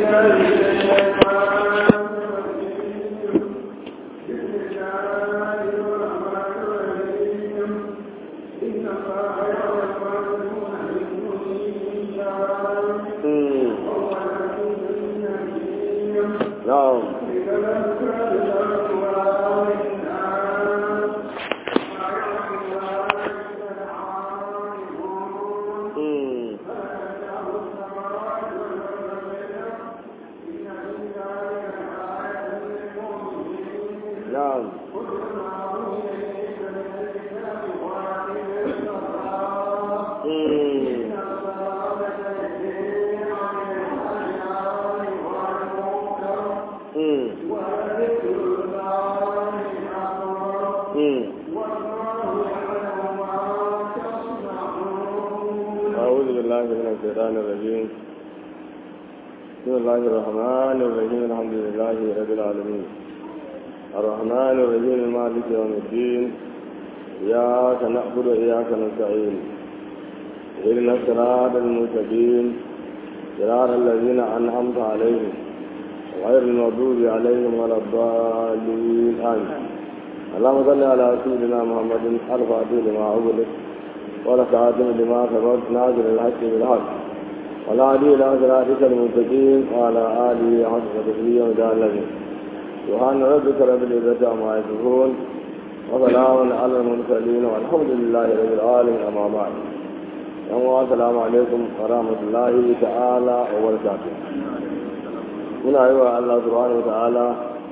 سيدنا محمد الفاتح لما أغلق ولخاتم لما سبق ناظر الحق بالحق والعدي إلى صراطك المستقيم وعلى آله حق قدره وجعل له سبحان ربك رب العزة عما يصفون وسلام على المرسلين والحمد لله رب العالمين أما بعد السلام عليكم ورحمة الله تعالى وبركاته muna yi wa Allah subhanahu wa ta'ala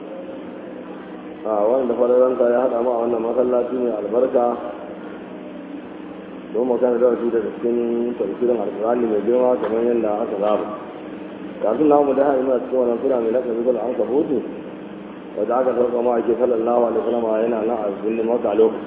a wanda fararanta ya haɗa ma a wannan masallaci ne albarka don magana da wasu daga cikin tafsirin alkurani mai girma kamar yadda aka zaba kafin namu da hari muna cikin wannan sura mai lakabi kula an kabutu wadda aka sauka ma ake sallallahu alaihi wasallam yana nan a cikin maka lokaci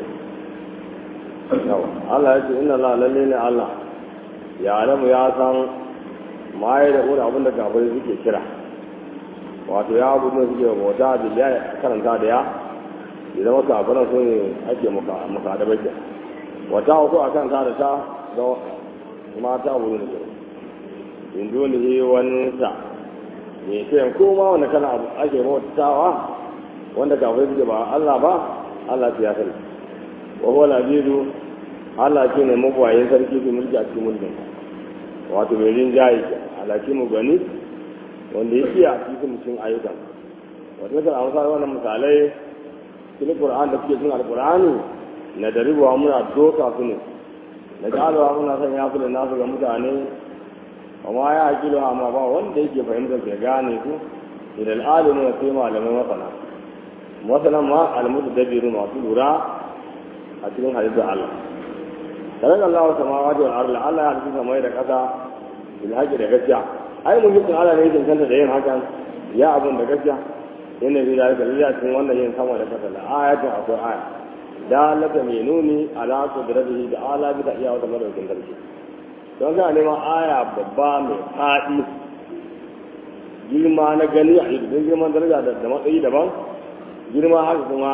Allah ya ce inna la lalle ne Allah ya alamu ya san ma ya da abin da kafirai suke kira wato ya abu da suke bauta da ya karanta da ya idan maka abinan su ne ake maka da bakin wata uku a kan ta da ta da mata wuri da kira in ji wani yi wani sa mai ce ko ma wanda kana abu ake bautawa wanda kafin suke ba Allah ba Allah ya sani wa huwa labidu Allah shi ne mabuwayin sarki su mulki a cikin mulkin wato mai rinjaye ke alaki mu gani wanda ya iya cikin cikin ayyukan wata kan amsa wannan misalai cikin Qur'an da suke cikin Al-Qur'ani na daribuwa muna doka su ne na jalawa muna son ya fi da nasu ga mutane amma ya hakilu amma ba wanda yake fahimtar ya gane su idan alimu na sai malamai masana masanan ma almutu dabiru masu lura a cikin halittar Allah tare da Allah wata mawa da Allah Allah ya halitta mai da kasa bil haƙi da gaskiya ai muhimmin Allah ne yake kanta da yin hakan ya abun da gaskiya yana bi da dalila cikin wannan yin sama da kasa da ayatin akwai aya dalaka mai nuni ala qudratihi da ala bi da iya wata madaukin sarki don kana neman aya babba mai faɗi girma na gani a idan girman daraja da matsayi daban girma haka kuma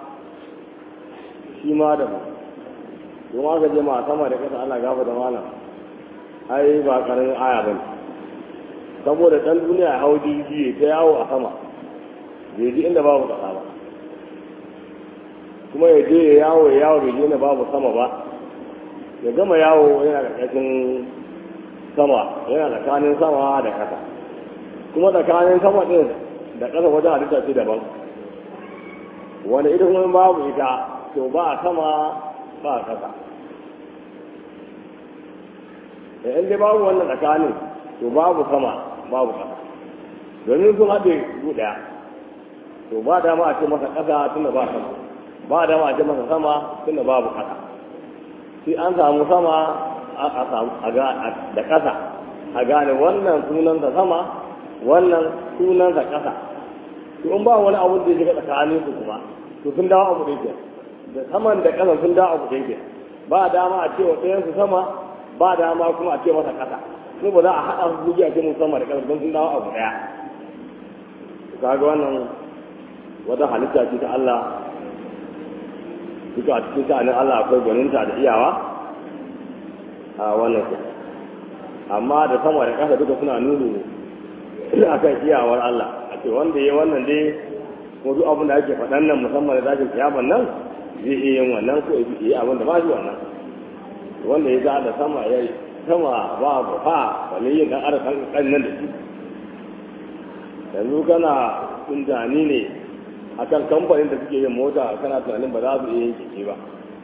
shi ma daban kuma aka je ma sama da kasa ana gafa da malam ai ba karamin aya bane saboda dan duniya ya hau jirgi ta yawo a sama bai ji inda babu kasa ba kuma ya je ya yawo ya yawo bai je inda babu sama ba ya gama yawo yana ƙarƙashin sama yana tsakanin sama da kasa kuma tsakanin sama ɗin da ƙasa wajen halitta ce daban wani ita kuma babu ita to ba sama ba ƙasa da in dai babu wannan tsakanin to babu sama babu ƙasa domin sun haɗe guda to ba dama a ce masa ƙasa tunda ba sama ba dama a ce masa sama tunda babu ƙasa sai an samu sama a samu da ƙasa a gane wannan sunansa sama wannan sunansa ƙasa to in ba wani abu da ya shiga tsakanin su kuma to sun dawo abu da yake da saman da ƙasa sun dawo abu da yake ba dama a ce wa ɗayan su sama ba dama kuma a ce masa ƙasa ko ba za a haɗa su zuciya ce mun sama da ƙasa don sun dawo abu ɗaya to kaga wannan wata halitta ce ta Allah duka a cikin sha'anin Allah akwai gwaninta da iyawa a wannan su amma da sama da ƙasa duka suna nuni akan iyawar Allah a ce wanda ya wannan dai ko duk abin da ake faɗan nan musamman da zafin kiyaman nan zai iya yin wannan ko ya yi abin da ba shi wannan wanda ya da sama ya yi sama ba ba fa wani yin ɗan ara kan nan da shi yanzu kana tunani ne akan kamfanin da suke yin mota kana tunanin ba za su iya yin keke ba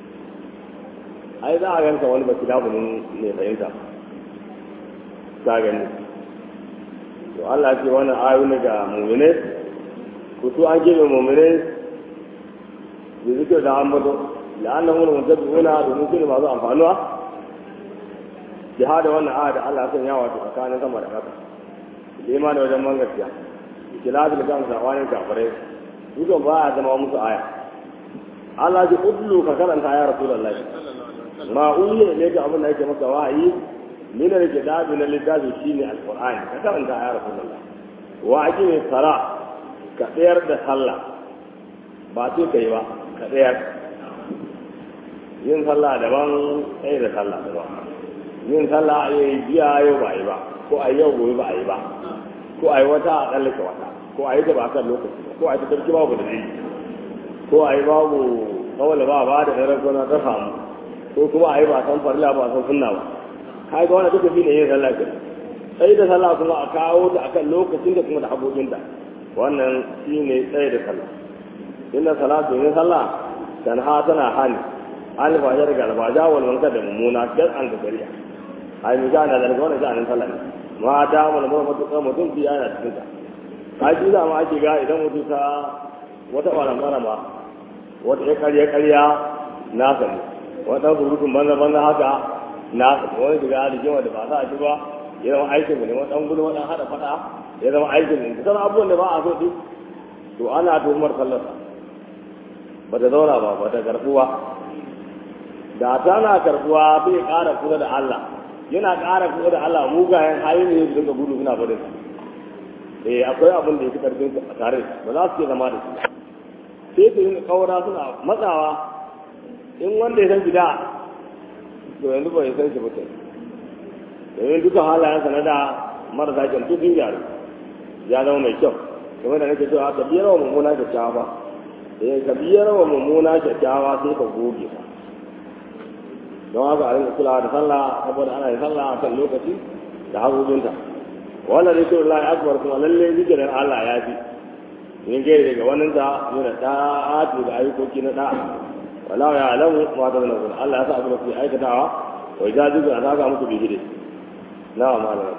ai za a ganka wani ba kidabunin ne fahimta ka gani to Allah ce wannan ayoyi ga mu'mine ku su an gebe mu'mine da zikir da ambato la'annan wani mutabi'una domin su ne masu amfanuwa jihada wannan aya da Allah sun yawa tsakanin sama da ƙasa da ma da wajen man gaskiya kilafi da kan sabanin kafirai dukan ba a zama musu aya Allah ji udlu ka karanta ya rasulullahi ma uyi ne ga abin da yake maka wahayi min al-kitabi na littafi shine al-qur'ani ka karanta ya rasulullah wa aqimi sala ka tsayar da sallah ba sai kai ba ka tsayar yin sallah daban sai da sallah daban yin sallah a yi biya yau ba yi ba ko a yau gobe ba a yi ba ko a yi wata a tsallake wata ko a yi ta ba kan lokaci ko a yi ta sarki babu da zai ko a yi babu kawai ba ba da daren gona ta samu ko kuma a yi ba san farila ba san sunna ba kai ga wannan duka shi ne yin sallah ke sai da sallah kuma a kawo ta akan lokacin da kuma da haƙoƙinta wannan shi ne tsaye da sallah inna salatu yin sallah tanha tana hani alfajar ga alfaja wal munkar da mummuna dan da shari'a ai mu gana da wannan sha'anin sallah ne ma da mu mu mutuka mutum bi yana cikin ta kaji da ma ake ga idan mutum ta wata ɓaramɓara ma wata ya karya karya na sani wata surutun banza banza haka na sani wani daga alijin wanda ba za a ci ba ya zama aikin mu ne wani ɗan gudu wani haɗa faɗa ya zama aikin mu kusan abubuwan da ba a so ɗin to ana tuhumar sallarsa ba ta zauna ba ba ta karɓuwa da tana karɓuwa bai ƙara kusa da Allah yana ƙara kusa da Allah mugayen hali ne su dinga gudu suna barin eh akwai abin da ya fi karfin a tare ba za su ke zama da su sai su yin kawara suna matsawa in wanda ya san gida to yanzu ba ya san shi mutum domin duka halayensa na da marasa kyan tutun gyaru ya zama mai kyau kamar da nake cewa ka biyar wa mummuna kyakkyawa ba eh ka biyar wa mummuna kyakkyawa sai ka goge ba don haka a rinka kulawa da sallah saboda ana yin sallah a kan lokaci da haƙoƙinta wannan zikirin lahi akbar kuma lalle zikirin Allah ya fi yin gairi daga wannan ta yana ta'atu da ayyukoki na da'a wala ya alamu ma ta zana kuma Allah ya sa abin da kuke aikatawa wa ja zikirin a saka muku bihire na wa malama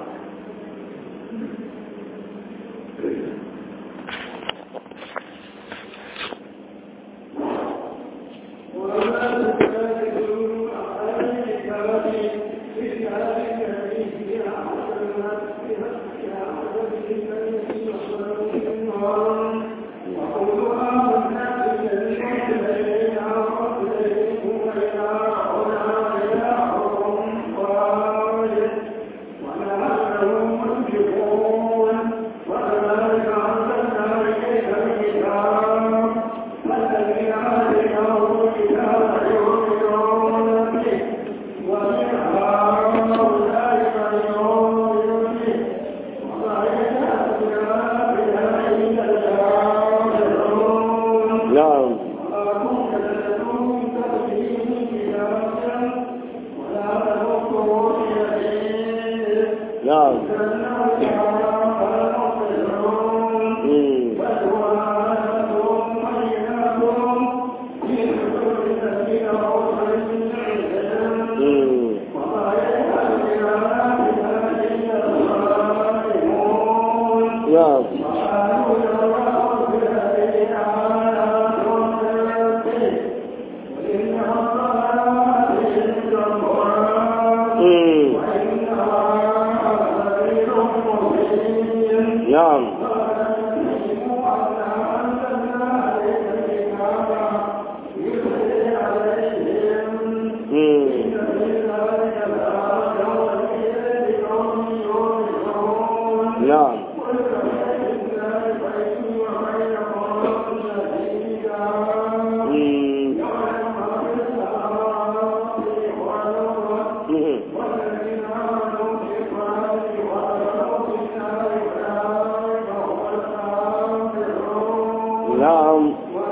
na'am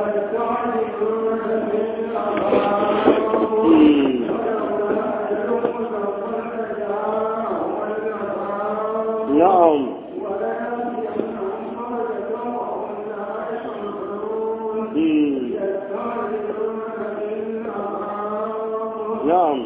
na'am na'am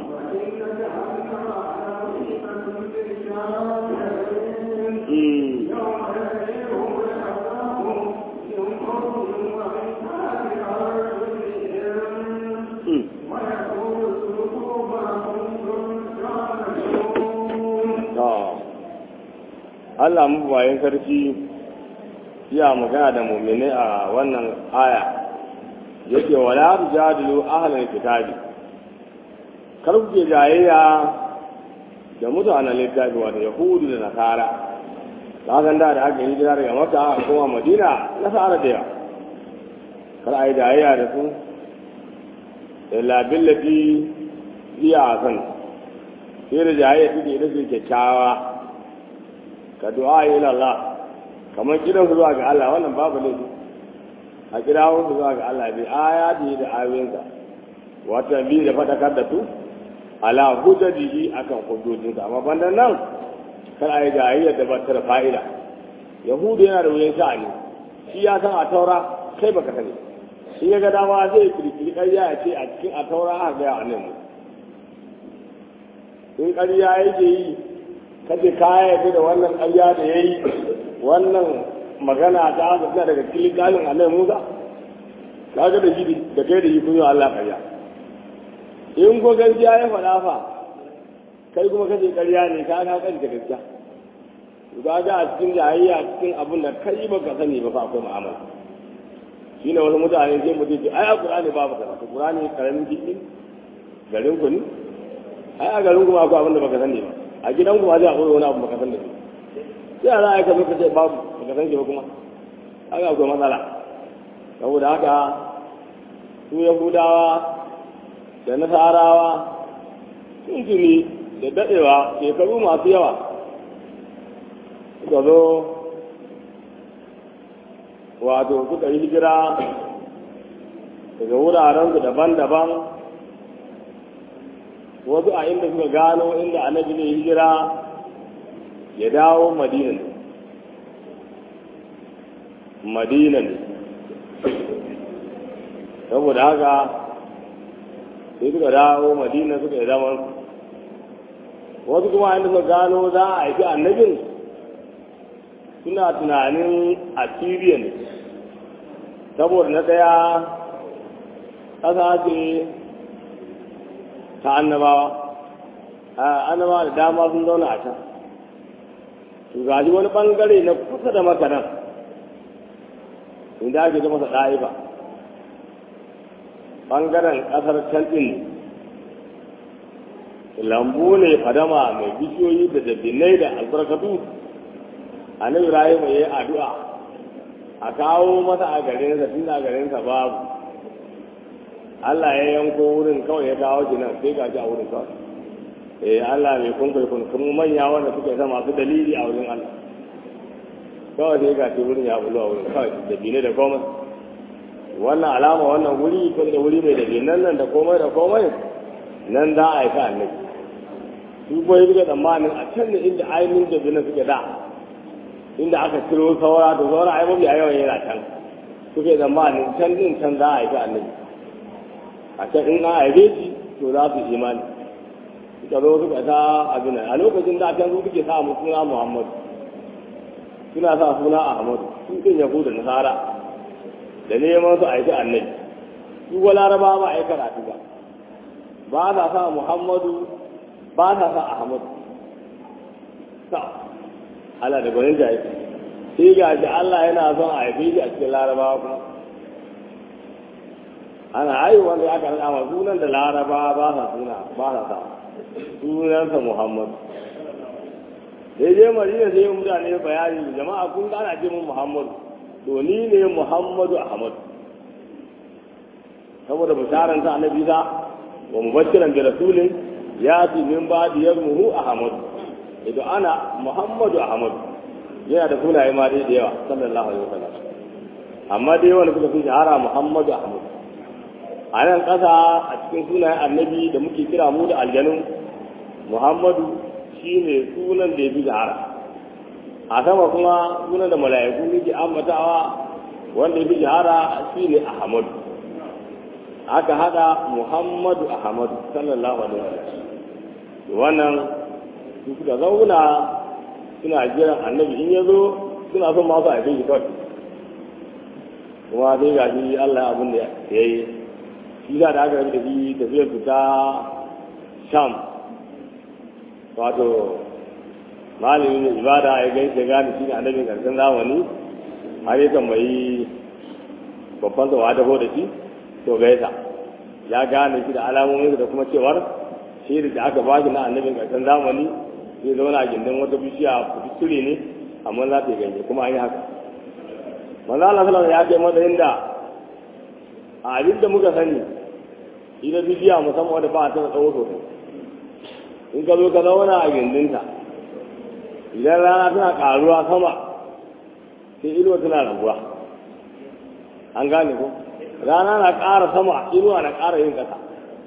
Allah mabayin sarki ya magana da mummune a wannan aya yake wala tujadilu ahlal kitabi kar ku ke jayayya da mutanen littafi wato yahudu da nasara ta san da da aka yi hijira daga maka a kuma madina nasara da yawa kar a yi jayayya da su illa billati iya san sai da jayayya take ita ce kyakkyawa ka du'a ila Allah kamar kiran su zuwa ga Allah wannan babu laifi a kirawo su zuwa ga Allah bi ayati da ayoyinsa wata bi da fadakar da su ala hujjaji akan hujjojinsa amma banda nan kar a yi jayayya da ba ta da fa'ida yahudu yana da wuyan sha'ani shi ya san a taura kai baka sani shi ya ga dama zai kirkiri ƙarya ya ce a cikin a taura aka gaya a nan in ƙarya yake yi kace kaya yadda da wannan ƙarya da ya yi wannan magana ta haka suna daga cikin galin annabi Musa kaga da shi da kai da shi kun yi Allah ƙarya in ko gaskiya ya faɗa fa kai kuma kace ƙarya ne ka ka kace gaskiya ga ga a cikin jayayya cikin abin da kai baka sani ba fa akwai mu'amala shine wasu mutane sai mutum ce ai a Qur'ani babu kaza to Qur'ani karamin jiki garin ku ne ai a garin ku ma akwai abin da baka sani ba a gidan ku ma zai akwai wani abu baka sani ba sai a za a yi kamar ka ce babu baka san shi ba kuma haka akwai matsala saboda haka su yahudawa da nasarawa sun tuni da daɗewa shekaru masu yawa suka zo wato suka yi hijira daga wurarensu daban-daban wasu a inda suka gano inda annabi ne hijira ya dawo madina ne madina ne saboda haka sai suka dawo madina suka yi zaman wasu kuma inda suka gano za a haifi annabin suna tunanin assyria ne saboda na ɗaya ƙasa ce ta annabawa annabawa da dama sun zauna a can to gaji wani ɓangare na kusa da makaran inda ake zama sa ɗa'iba ɓangaren ƙasar can ɗin lambu ne fadama mai bishiyoyi da dabinai da albarkatu a nan rayu mai yi addu'a a kawo masa a garinsa tun a garinsa babu Allah ya yanko wurin kawai ya kawo shi nan sai ga shi a wurin kawai eh Allah mai kun kai kun kuma manya wanda suke sa masu dalili a wurin Allah kawai sai ga shi wurin ya bulo a wurin kawai da bine da komai wannan alama wannan wuri kun da wuri mai da binan nan da komai da komai nan za a yi ka annabi su ko yi ga tsammanin a can da inda ainihin da binan suke da inda aka ciro saura to saura ai mafi a yawan yana can suke tsammanin can din can za a yi ka annabi a can in an haife shi to za su imani suka zo suka sa abin a lokacin da can su suke sa mu suna muhammadu suna sa suna ahmadu su din yahuda nasara da neman su aiki annabi su wa laraba ba a yi karatu ba ba sa sa muhammadu ba sa sa ahmadu sa Allah da gwanin jayi sai ga shi Allah yana son a haife shi a cikin larabawa kuma ana haihuwa da aka rada ma sunan da laraba ba sa suna ba sa sa sunansa muhammad sai je madina sai mutane bayani jama'a kun ga ana ce mun muhammadu to ni ne muhammadu ahmad saboda bisharan sa annabi sa wa mubashiran bi rasulin ya fi min ba'di yazmuhu ahmad idan ana muhammadu ahmad yana da sunaye ma dai da yawa sallallahu alaihi wasallam amma dai wanda suka fi shahara muhammadu ahmad a nan ƙasa a cikin sunayen annabi da muke kira mu da aljanu muhammadu shi ne sunan da ya fi shahara a sama kuma sunan da mala'iku muke ambatawa wanda ya fi shahara shi ne ahmadu aka hada muhammadu ahmadu sallallahu alaihi wasallam wannan su suka zauna suna jiran annabi in ya zo suna son masu a shi kawai kuma sai ga shi Allah abin da ya yi shi da aka yi tafi tafiyar su ta sham wato malamin ibada ya gani ya gane shi ne annabin karshen zamani har ya tambayi babban sa da da shi to gaisa ya gane shi da alamomin da kuma cewar shi da aka ba shi na annabin karshen zamani zai zauna a gindin wata bishiya kuture ne amma za ta yi ganye kuma an yi haka manzo Allah sallallahu ya ce matsayin da a abin da muka sani ita bishiya musamman wadda ba ta tsawo sosai in ka zo ka zauna a gindinta idan rana tana karuwa sama sai inuwa tana raguwa an gane ko rana na ƙara sama inuwa na ƙara yin ƙasa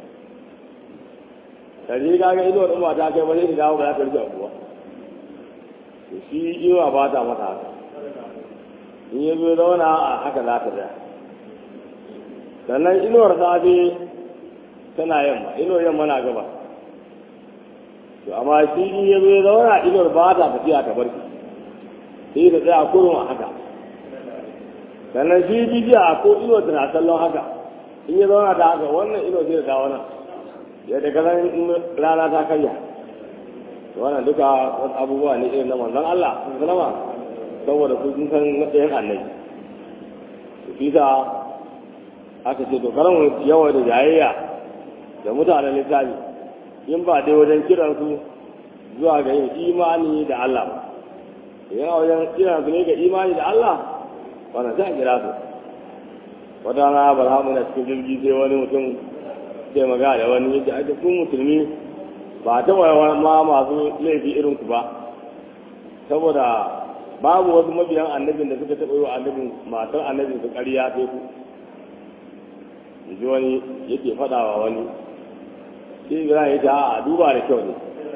kaje ga ga inuwa ɗin ba ta kai ba zai dawo ba za ta rike abuwa shi inuwa ba ta mata haka in ya zo zauna a haka za ta tsaya sannan inuwar safe tana yamma inuwar yamma na gaba to amma shi in ya zo zauna inuwar ba ta tafiya ta barki sai ta tsaya kurun a haka sannan shi bibiya ko inuwar tana sallon haka in ya zauna ta haka wannan inuwar zai ta wannan yadda kazan rana ta karya wannan duka wasu abubuwa ne irin na manzon Allah sallama saboda su sun san matsayin annabi su fita aka ce to karan yawa da jayayya da mutanen littafi in ba dai wajen kiran su zuwa ga yin imani da Allah ba idan wajen kiran su ne ga imani da Allah wannan sai a kira su wata rana balhamu na cikin jirgi sai wani mutum sai magana da wani yadda ake kun musulmi ba ta ma masu laifi irin ku ba saboda babu wasu mabiyan annabin da suka taɓa yi wa annabin matar annabin su ƙarya sai ku ji wani yake faɗawa wani shi ibrahim ya ce a duba da kyau ne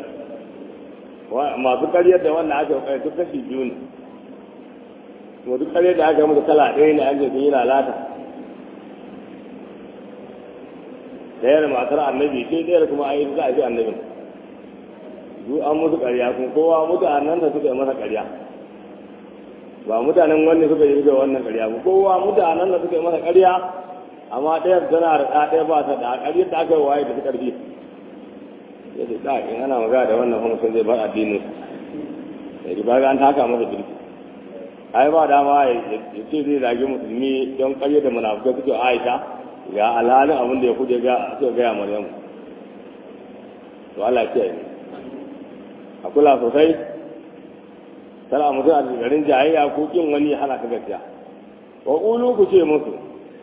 masu ƙaryar da wannan aka ƙarya duk kashi biyu ne kuma duk ƙaryar da aka mutu kala ɗaya ne an ce sun yi lalata ɗayar matar annabi ce ɗayar kuma an yi za a fi annabin duk an musu ƙarya kun kowa mutanen da suka yi masa ƙarya ba mutanen wanne suka yi da wannan ƙarya ba kowa mutanen da suka yi masa ƙarya amma ɗaya tana da ɗaya ba ta da ƙaryar da aka yi waye da su ƙarfi ya ce da in ana magana da wannan kuma sun zai bar addinin ya ji baga an taka masa jirgi ai ba dama ya ce zai zage musulmi don ƙarya da munafukai suke aisha ga alhalin abin da ya kuje ga suka gaya maryamu to Allah ya yi a kula sosai tana mutum a garin jayayya ko kin wani hana ka gaskiya wa qulu ku ce musu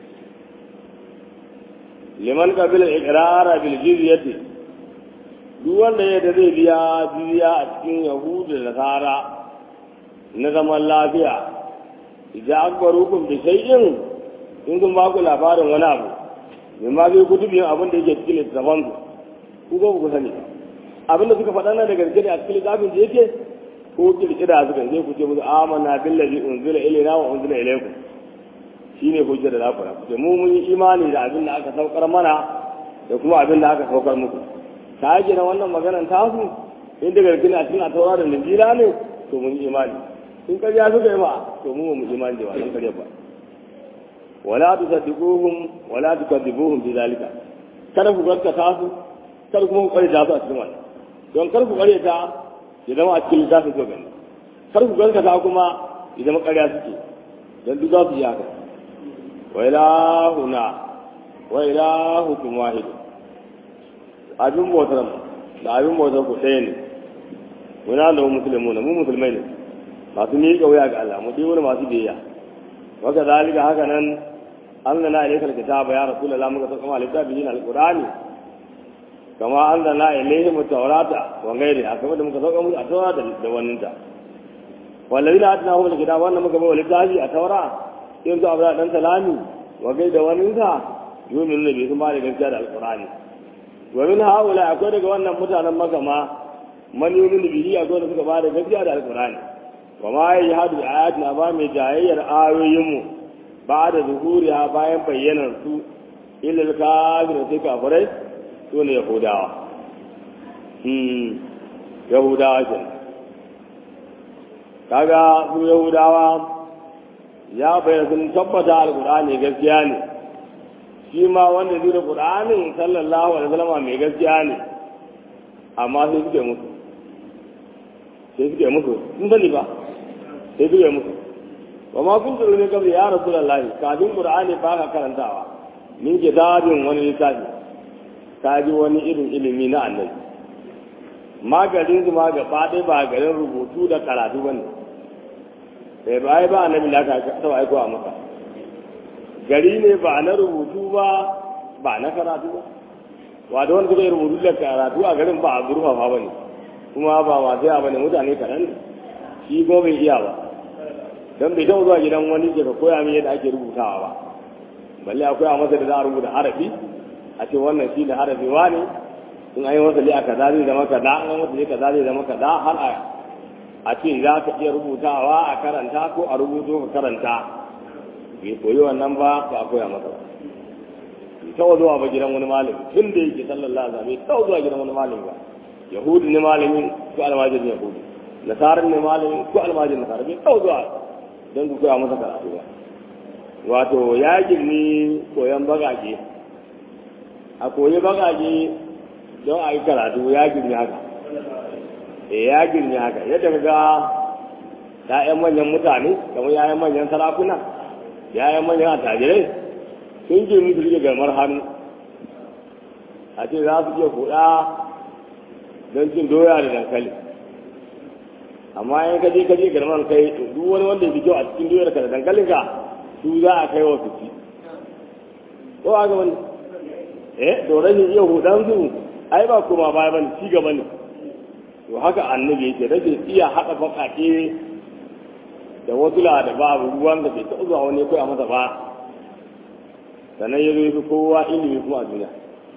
liman qabila iqrara bil jizyati duk wanda ya da zai biya jizya a cikin yahudu da nasara na zaman lafiya idan akbarukum bi shay'in in kun ba ku labarin wani abu min ma zai kutubin abin da yake cikin littafan ku ko ku sani abin da suka faɗa nan da gaske ne a cikin littafin da yake ko kirkira suka je ku ce musu amanna billazi unzila ilayna wa unzila ilaykum shine hujjar da zaku rafu mu mun yi imani da abin da aka saukar mana da kuma abin da aka saukar muku ta yake na wannan maganar tasu in da gaske ne a cikin atawa da linjila ne to mun yi imani in karya suka yi ma to mu mu imani da wannan karya ba wala tusaddiquhum wala tukadibuhum bi zalika kada ku gaskata su kada kuma ku kare da su a cikin wannan don kar ku kare ta ya zama a cikin littafin ko gani kar ku gaskata kuma ya zama ƙarya suke don duk za su yi haka wa ilahuna wa ilahukum wahid abin bautar mu da abin bautar ku ɗaya ne muna da mu musulmi mu musulmai ne masu miƙa wuya ga Allah mu wani masu biyayya waka zalika haka nan Allah na ilaikal kitaba ya rasulullah muka saka ma littafi na alqur'ani kama an zana ilaihim taurata wa gairi a kamar da muka sauka musu a taura da wannan ta wallahi da atna hum alkitab wannan muka bawa littafi a taura in su abu dan salami wa gai da wani sa yumin nabi sun ba da gaskiya da alqur'ani wa min haula akwai daga wannan mutanen maka ma man yumin bihi akwai da suka ba da gaskiya da alqur'ani wa ma yahadu ayatina ba mai jayayyar ayoyinmu ba da zuhuriya bayan bayyanar su ilil kafirin sai kafirai su ne yahudawa yahudawa ke kaga su yahudawa ya bayyana sun tabbata alkur'ani gaskiya ne shi ma wanda zai da qur'anin sallallahu alaihi wasallam mai gaskiya ne amma sai suke musu sai suke musu sun sani ba sai suke musu wa ma kun tsoro ne kabri ya rasulullahi kafin qur'ani ba ka karantawa min kitabin wani littafi ka ji wani irin ilimi na annabi maganin su ma gaba ɗaya ba garin rubutu da karatu ba ne sai ba ba annabi da aka taɓa aiko a maka gari ne ba na rubutu ba ba na karatu ba wato wanda suka yi rubutu da karatu a garin ba a gurfafa ba ne kuma ba masu yawa ba ne mutane kaɗan ne shi ko bai iya ba don bai taɓa zuwa gidan wani ke ka koya min yadda ake rubutawa ba balle akwai a masa da za a rubuta harafi a ce wannan shi da harafi wa ne in an yi masa li a kaza zai zama kaza an yi masa li kaza zai zama kaza har a a ce za ka iya rubutawa a karanta ko a rubuto ka karanta bai koyi wannan ba ba a koya masa ba bai taɓa zuwa ba gidan wani malami tun da yake sallallahu alaihi wasallam bai taɓa zuwa gidan wani malami ba yahudi ne malamin ko almajirin yahudi nasarar ne malamin ko almajirin nasara bai taɓa zuwa don ku koya masa karatu ba wato ya girni koyon bagage a koyi bagage don a yi karatu ya girni haka e ya girni haka yadda ka ga ya'yan manyan mutane kamar ya'yan manyan sarakuna ya'yan manyan attajirai sun girni su rike garmar hannu a ce za su iya kuɗa don cin doya da dankali amma in ka je ka je garmar kai duk wani wanda ya fi kyau a cikin doyar ka da dankalin ka su za a kai wa su ci ko a gaban eh to rashin iya hudan su ai ba kuma baya bane ci gaba ne to haka annabi yake rashin iya haɗa baƙaƙe da wasu la da babu ruwan da bai taɓa zuwa wani koya masa ba sannan ya zo ya fi kowa ilimi kuma a duniya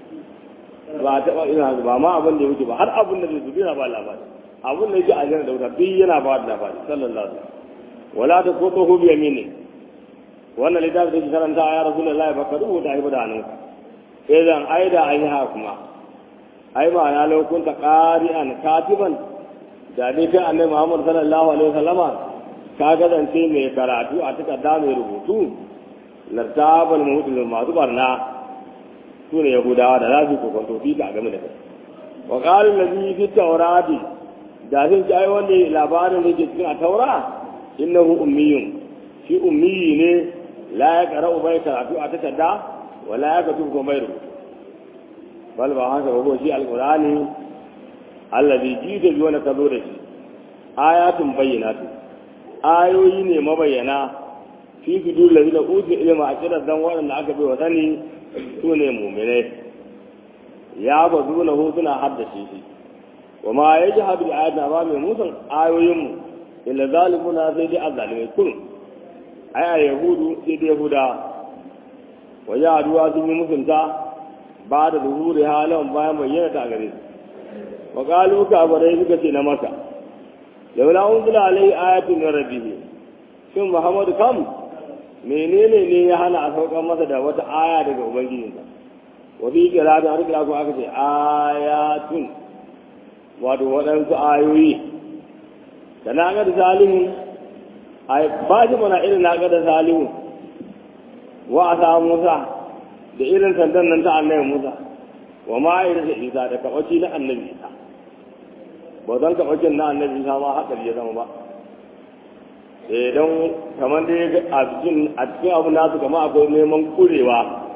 ba a taɓa ina ba ma abin da ya wuce ba har abin da zai zubi na ba labari abin da yake a jana da wuta duk yana ba da labari sallallahu alaihi wasallam wala ta ko ko bi yamini wannan littafi da ke karanta ya rasu da lai baka rubuta shi da hannunka sai zan ai da an yi haka kuma ai ma na lokunta ƙari'an katiban da dai kai annabi muhammad sallallahu alaihi wasallama ka gazance mai karatu a takarda mai rubutu lartabal muhudin masu barna su ne yahudawa da za su kokonto fi ka game da kai wa qalul ladhi fi tawrati da zan ci ai wanda labarin da ke cikin a taura innahu ummiyun shi ummiyi ne la ya ƙara bai karatu a takarda wala ya ka tuko mai rubutu bal ba haka ba shi alqur'ani allazi jida bi wani ka zo da shi ayatun bayyinatu ayoyi ne mabayyana fi fidu lazi da utu ilma a kiran dan waɗanda aka bai wa sani su ne mu'minai ya ba zuna hu suna haddace shi wa ma ya ji hadu da ayatuna ba mai musan ayoyinmu illa zalimuna sai dai azzalimai kullum ai a yahudu sai da yahuda wa yaduwa sun yi musunta ba da zuhuri halin bayan bayyana ta gare su wa qalu ka bare suka ce na maka laula unzila alai ayatun min rabbih shin muhammadu kam menene ne ya hana a saukar masa da wata aya daga ubangijinsa wa bi qira'ati har kira ko aka ce ayatun wato waɗansu ayoyi da na ga da zalimin ai ba shi mana irin na da salihu wa a musa da irin sandan nan ta annabi musa wa ma irin da isa da kabaci na annabi isa ba zan kabacin na annabi isa ma hatsari ya zama ba eh don kamar dai a cikin a cikin abu nasu kama akwai neman kurewa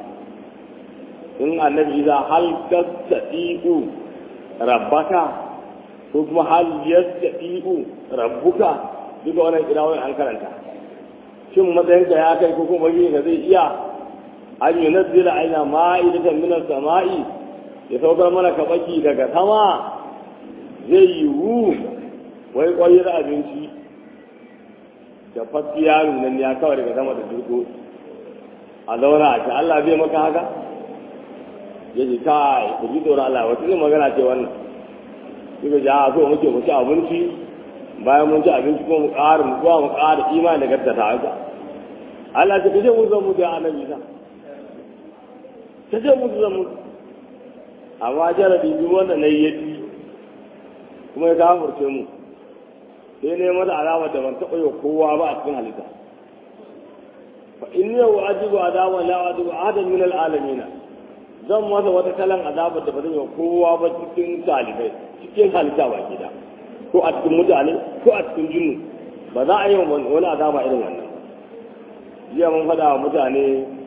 in annabi isa hal tastati'u rabbaka ko kuma hal yastati'u rabbuka duka wannan kirawai an karanta shin matsayinka ya kai ko kuma yi ka zai iya an yi nazila aina ma'idatan minas sama'i ya saukar mana kabaki daga sama zai yiwu wai kwayar abinci da fafiya nunan ya kawai daga sama da durko a zauna a ce Allah zai maka haka ya ce kai ku ji tsoron Allah wata ne magana ce wannan suka ji a so muke mu ci abinci bayan mun ci abinci kuma mu ƙara mu zuwa mu ƙara imani da gaskata haka Allah ta kace mun zan mutu a annabi sa ta ce mutu zan mutu amma jarabi duk wanda na yi yaci kuma ya kafurce mu sai ne mata alama da ban taɓa yi kowa ba a cikin halitta fa in yau ajibu adaban la ajibu ahadan min alalamin zan masa wata kalan azabar da ba zan yi kowa ba cikin talibai cikin halitta ba gida ko a cikin mutane ko a cikin jinnu ba za a yi wani azaba irin wannan jiya mun faɗa wa mutane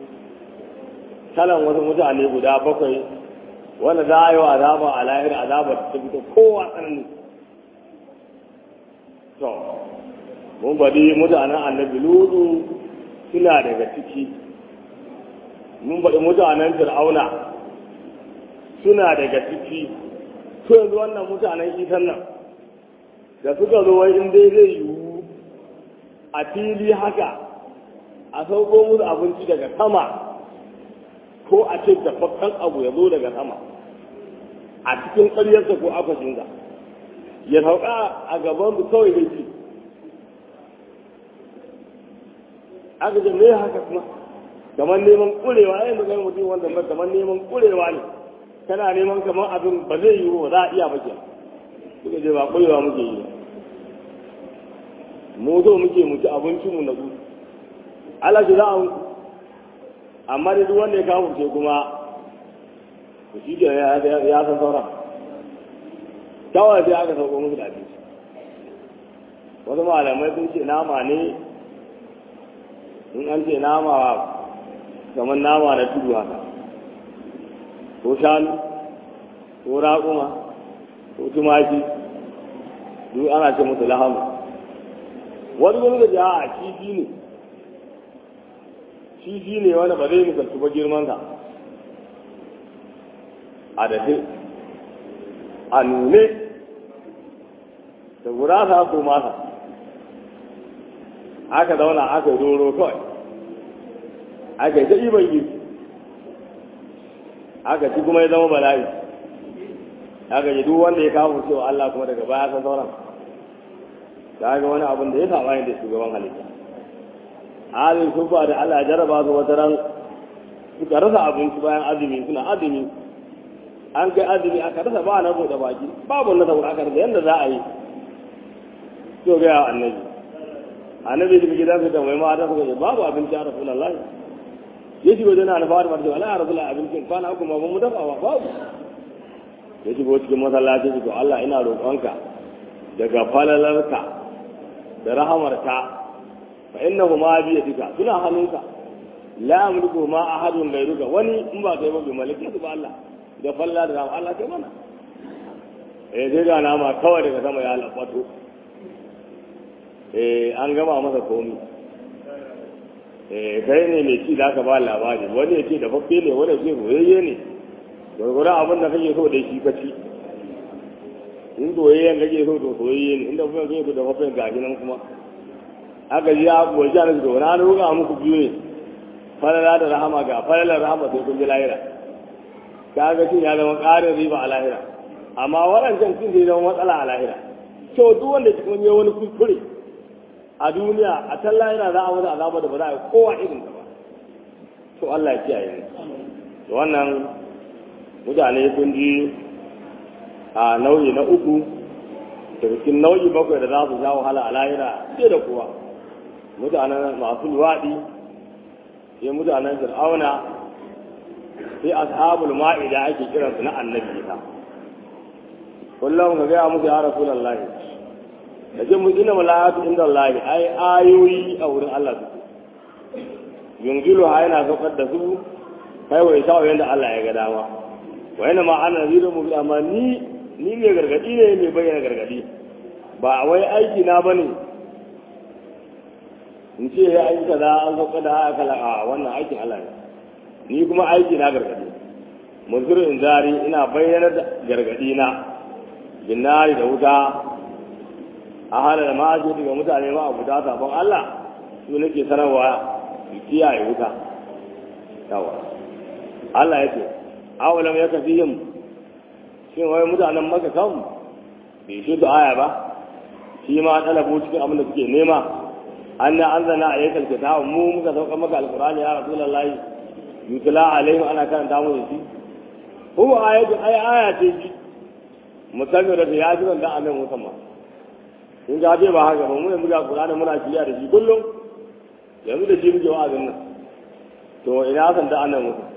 kalan wasu mutane guda bakwai wanda za a yi wa azaba a lahira azabar ta fito kowa tsanani to mun bari mutanen annabi ludu suna daga ciki mun bari mutanen fir'auna suna daga ciki to yanzu wannan mutanen isan nan da suka zo wai in dai zai yiwu a fili haka a sauko musu abinci daga sama ko a ce dafaffen abu ya zo daga sama a cikin ƙaryarsa ko akwashinsa ya sauka a gaban su kawai da ci aka ce me haka kuma kamar neman ƙurewa yayin da kai mutum wanda ba kamar neman ƙurewa ne kana neman kamar abin ba zai yiwu ba za a iya ba ke suka ce ba ƙurewa muke yi mu zo muke mu ci abincinmu na su Allah ji za a mutu amma da duk wanda ya kawo ce kuma ku shi ke ya san sauran kawai sai aka sauko musu da abinci wasu malamai sun ce nama ne in an ce nama kamar nama na tudu haka ko shanu ko raƙuma ko tumaki duk ana ce musu lahamu wani wani da ja a kifi ne kifi ne wani ba zai misaltu ba girmansa a dafe a nune da gurasa ko masa aka zauna aka doro kawai aka yi ta iban girki aka ci kuma ya zama bala'i aka yi duk wanda ya kawo cewa Allah kuma daga baya san sauran ta ga wani abin da ya saba da shugaban halitta halin sun ba da Allah jaraba su wata ran suka rasa abinci bayan azumi suna azumi an kai azumi aka rasa ba na bude baki babu na saboda aka rasa yadda za a yi to ga annabi annabi da gidan su da mai mata suka ce babu abinci a rasulullahi ya shigo da na fara mata wala ya rasulullahi abincin kwana uku ma mu dafa ba babu ya shigo cikin masallaci to Allah ina roƙonka daga falalarka da rahamarka fa innahu ma bi yadika suna hannunka la yamliku ma ahadun ghayruka wani in ba kai ba bi malaki ba Allah da falla da rahama Allah kai mana eh sai ga nama kawai daga sama ya lafato eh an gama masa komi eh kai ne mai ci da aka ba labari wani ya ce da fafe ne wani ya ce soyayye ne gwargwaron abin da kake so da shi ka ci in soyayyen kake so to soyayye ne inda kuma kake so da fafe gashi nan kuma aka ji ya kuwa jana su na roƙa muku biyu ne falala da rahama ga falalar rahama sai kun ji lahira ka ga cin ya zama ƙarin riba a lahira amma waɗancan cin zai zama matsala a lahira to duk wanda cikin yi wani kuskure a duniya a can lahira za a wani azaba da ba za a yi kowa irin ta ba to Allah ya kiyaye mu to wannan mutane sun ji a nau'i na uku daga cikin nau'i bakwai da za su sha wahala a lahira sai da kowa mutanen masu luwaɗi sai mutanen fir'auna sai ashabul ma'ida ake kiransu na annabi ta kullum ka gaya musu ya rasulullahi da jin mun ina malayatu inda Allah ai ayoyi a wurin Allah su yunzilu ha yana saukar da su kai wa isa yanda Allah ya ga dama wa yana ma ana nazirin mu amma ni ni mai gargadi ne mai bayyana gargadi ba wai aiki na bane in ce ya aiki kaza an sauka da haka kala a wannan aikin Allah ne ni kuma aiki na gargadi muzirin zari ina bayyana da gargadi na binnari da wuta a halar ma'aji daga mutane ma a fita sabon Allah su nake sanarwa su kiyaye wuta yawa Allah ya ce awalam ya tafi yin shin wai mutanen maka kan bai shi da aya ba shi ma talabu cikin abin da suke nema an na an zana a yakan kitabu mu muka sauka maka alkurani ya rasulullahi yutla alaihim ana karanta mu da shi huwa ayatu ay aya ce shi musamman da ya ji da annabi musamman in ga bai ba haka ba mu yanzu ga qur'ani muna shirya da shi kullum yanzu da shi muke wa'azin nan to ina san da annabi musamman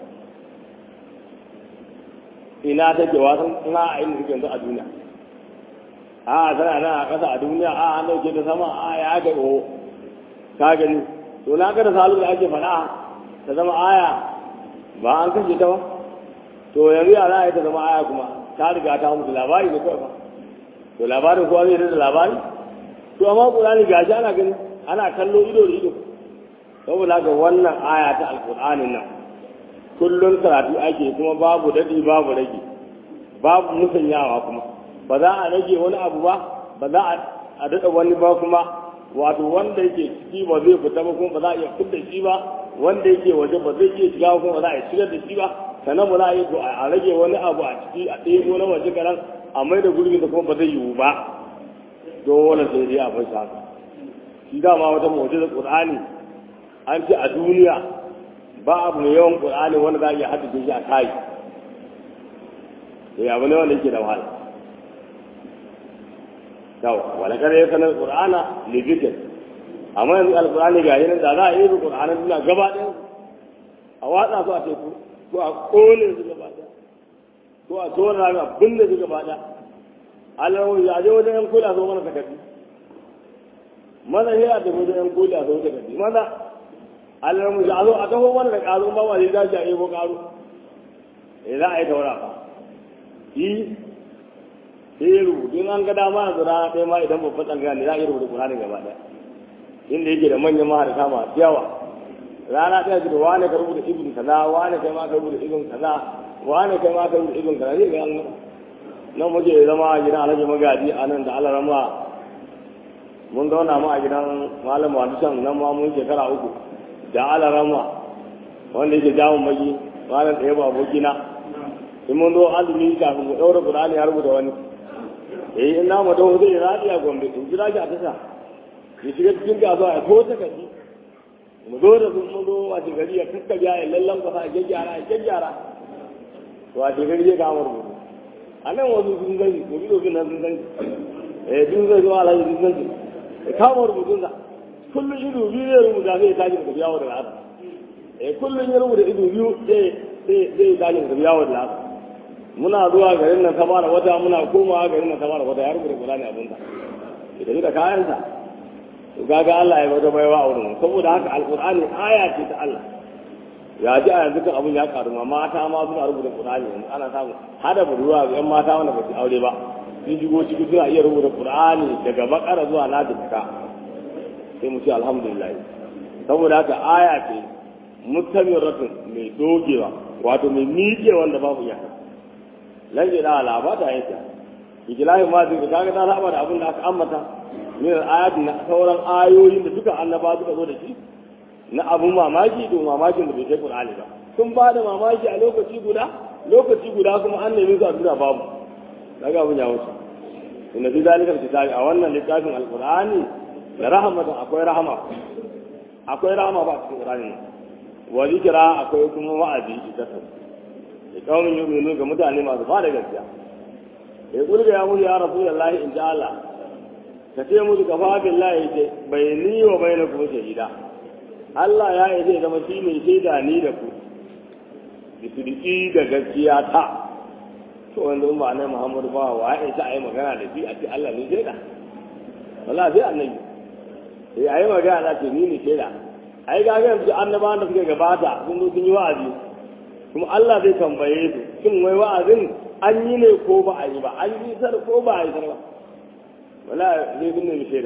ina take wasan ina a inda suke yanzu a duniya a tana nan a ƙasa a duniya a an dauke ta sama a ya ga o ka gani to na ga da salu da ake faɗa ta zama aya ba an kashe ta ba to yanzu ya za a yi ta zama aya kuma ta riga ta mutu labari ne kawai ba to labarin kowa zai da labari to amma ƙur'ani gashi ana gani ana kallo ido da ido saboda ga wannan aya ta alƙur'anin nan kullum karatu ake kuma babu daɗi babu rage babu musanyawa kuma ba za a rage wani abu ba ba za a daɗa wani ba kuma wato wanda yake ciki ba zai fita ba kuma ba za a iya fitar shi ba wanda yake waje ba zai iya shiga kuma ba za a iya shigar da shi ba sannan ba za a yi to a rage wani abu a ciki a ɗebo na waje karan a mai da gurbin da kuma ba zai yiwu ba dole sai dai a bar shi haka shi dama wata mu'jizar qur'ani an ce a duniya ba abu mai yawan qur'ani wanda za a iya haddace shi a kai sai abu ne wanda yake da wahala yawa wala kare ya sanar qur'ana li zikr amma yanzu alqur'ani ga yanin da za a yi qur'anin duniya gaba ɗaya a watsa su a teku ko a kone su gaba ɗaya ko a tona ga binne su gaba ɗaya Allah ya je wajen yan kula so mana takardi maza sai a tafi wajen yan kula so takardi maza Allah mu ya zo a taho mana da ƙaro ba ma zai dace a yi ko ƙaro eh za a yi taura fa yi sai rubutu in an ga dama a zura ɗaya ma idan babban tsangaya ne za a yi rubutu Qur'ani gaba ɗaya inda yake da manyan maharata masu yawa rana ɗaya da wane ka rubuta ibn kaza wane kai ma ka rubuta ibn kaza wane kai ma ka rubuta ibn kaza zai ga an nan muke zama a gidan alhaji magaji a nan da alarama mun zauna mu a gidan malam wadisan nan ma mun shekara uku da alarama wanda yake jamun magi malam ɗaya ba abokina in mun zo azumi kafin mu ɗaura Qur'ani ya rubuta wani eh in na mu dawo zai radi a gombe in jira shi a tasha ya shiga cikin kasuwa ya ko ta kaji mu zo da sun mun zo a gari ya kakkabiya ya lallan kwasa a gyaggyara a gyaggyara to a gari ya kama rubutu a nan wasu sun gani ko bi dokin nan sun gani eh sun zai zuwa alhaji sun gani ya kama rubutun sa kullum ido biyu zai rubuta sai ya tashi daga biyawo da lasa eh kullum ya rubuta ido biyu sai zai tashi daga biyawo da lasa muna zuwa garin nan ta fara wata muna komawa garin nan ta fara wata ya rubuta Qur'ani abin ta ya tafi da kayansa to kaga Allah ya bada baiwa a wurin saboda haka alqur'ani aya ce ta Allah ya ji a yanzu kan abin ya karu ma mata ma suna rubuta Qur'ani yanzu ana samu hada budurwa ga yan mata wanda ba su aure ba sun shigo ciki suna iya rubuta Qur'ani daga bakara zuwa nadika sai mu ce alhamdulillah saboda haka aya ce mustamiratun mai dogewa wato mai miƙe wanda babu iyaka lalle da ala ba ta yanka ijlahi ma zai kaga ta saba da abin da aka ambata min ayat na sauran ayoyin da duka annaba suka zo da shi na abun mamaki to mamakin da bai kai qur'ani ba sun ba da mamaki a lokaci guda lokaci guda kuma an nemi su a duniya babu daga abin ya wuce inna fi zalika kitabi a wannan littafin alqur'ani da rahmatan akwai rahama akwai rahama ba cikin qur'ani wa zikra akwai kuma wa'azi ita ta da kawai yi ga mutane masu fara gaskiya ya kulga ya mutu ya rasu da lahi in ji Allah ka ce musu ka fafin lahi ce bai ni wa bai na kuma shahida Allah ya yi zai zama shi mai shaida ni da ku bisidiki da gaskiya ta to wanda in ba nai Muhammadu ba wa ya isa a yi magana da shi a ce Allah ne shaida wallahi sai annabi sai a yi magana ce ni ne shaida ai ga yanzu annabawan da suka gabata sun zo sun yi wa'azi kuma Allah zai tambaye su shin wai wa'azin an yi ne ko ba a yi ba an yi sar ko ba a yi sar ba wala zai bin ne shaida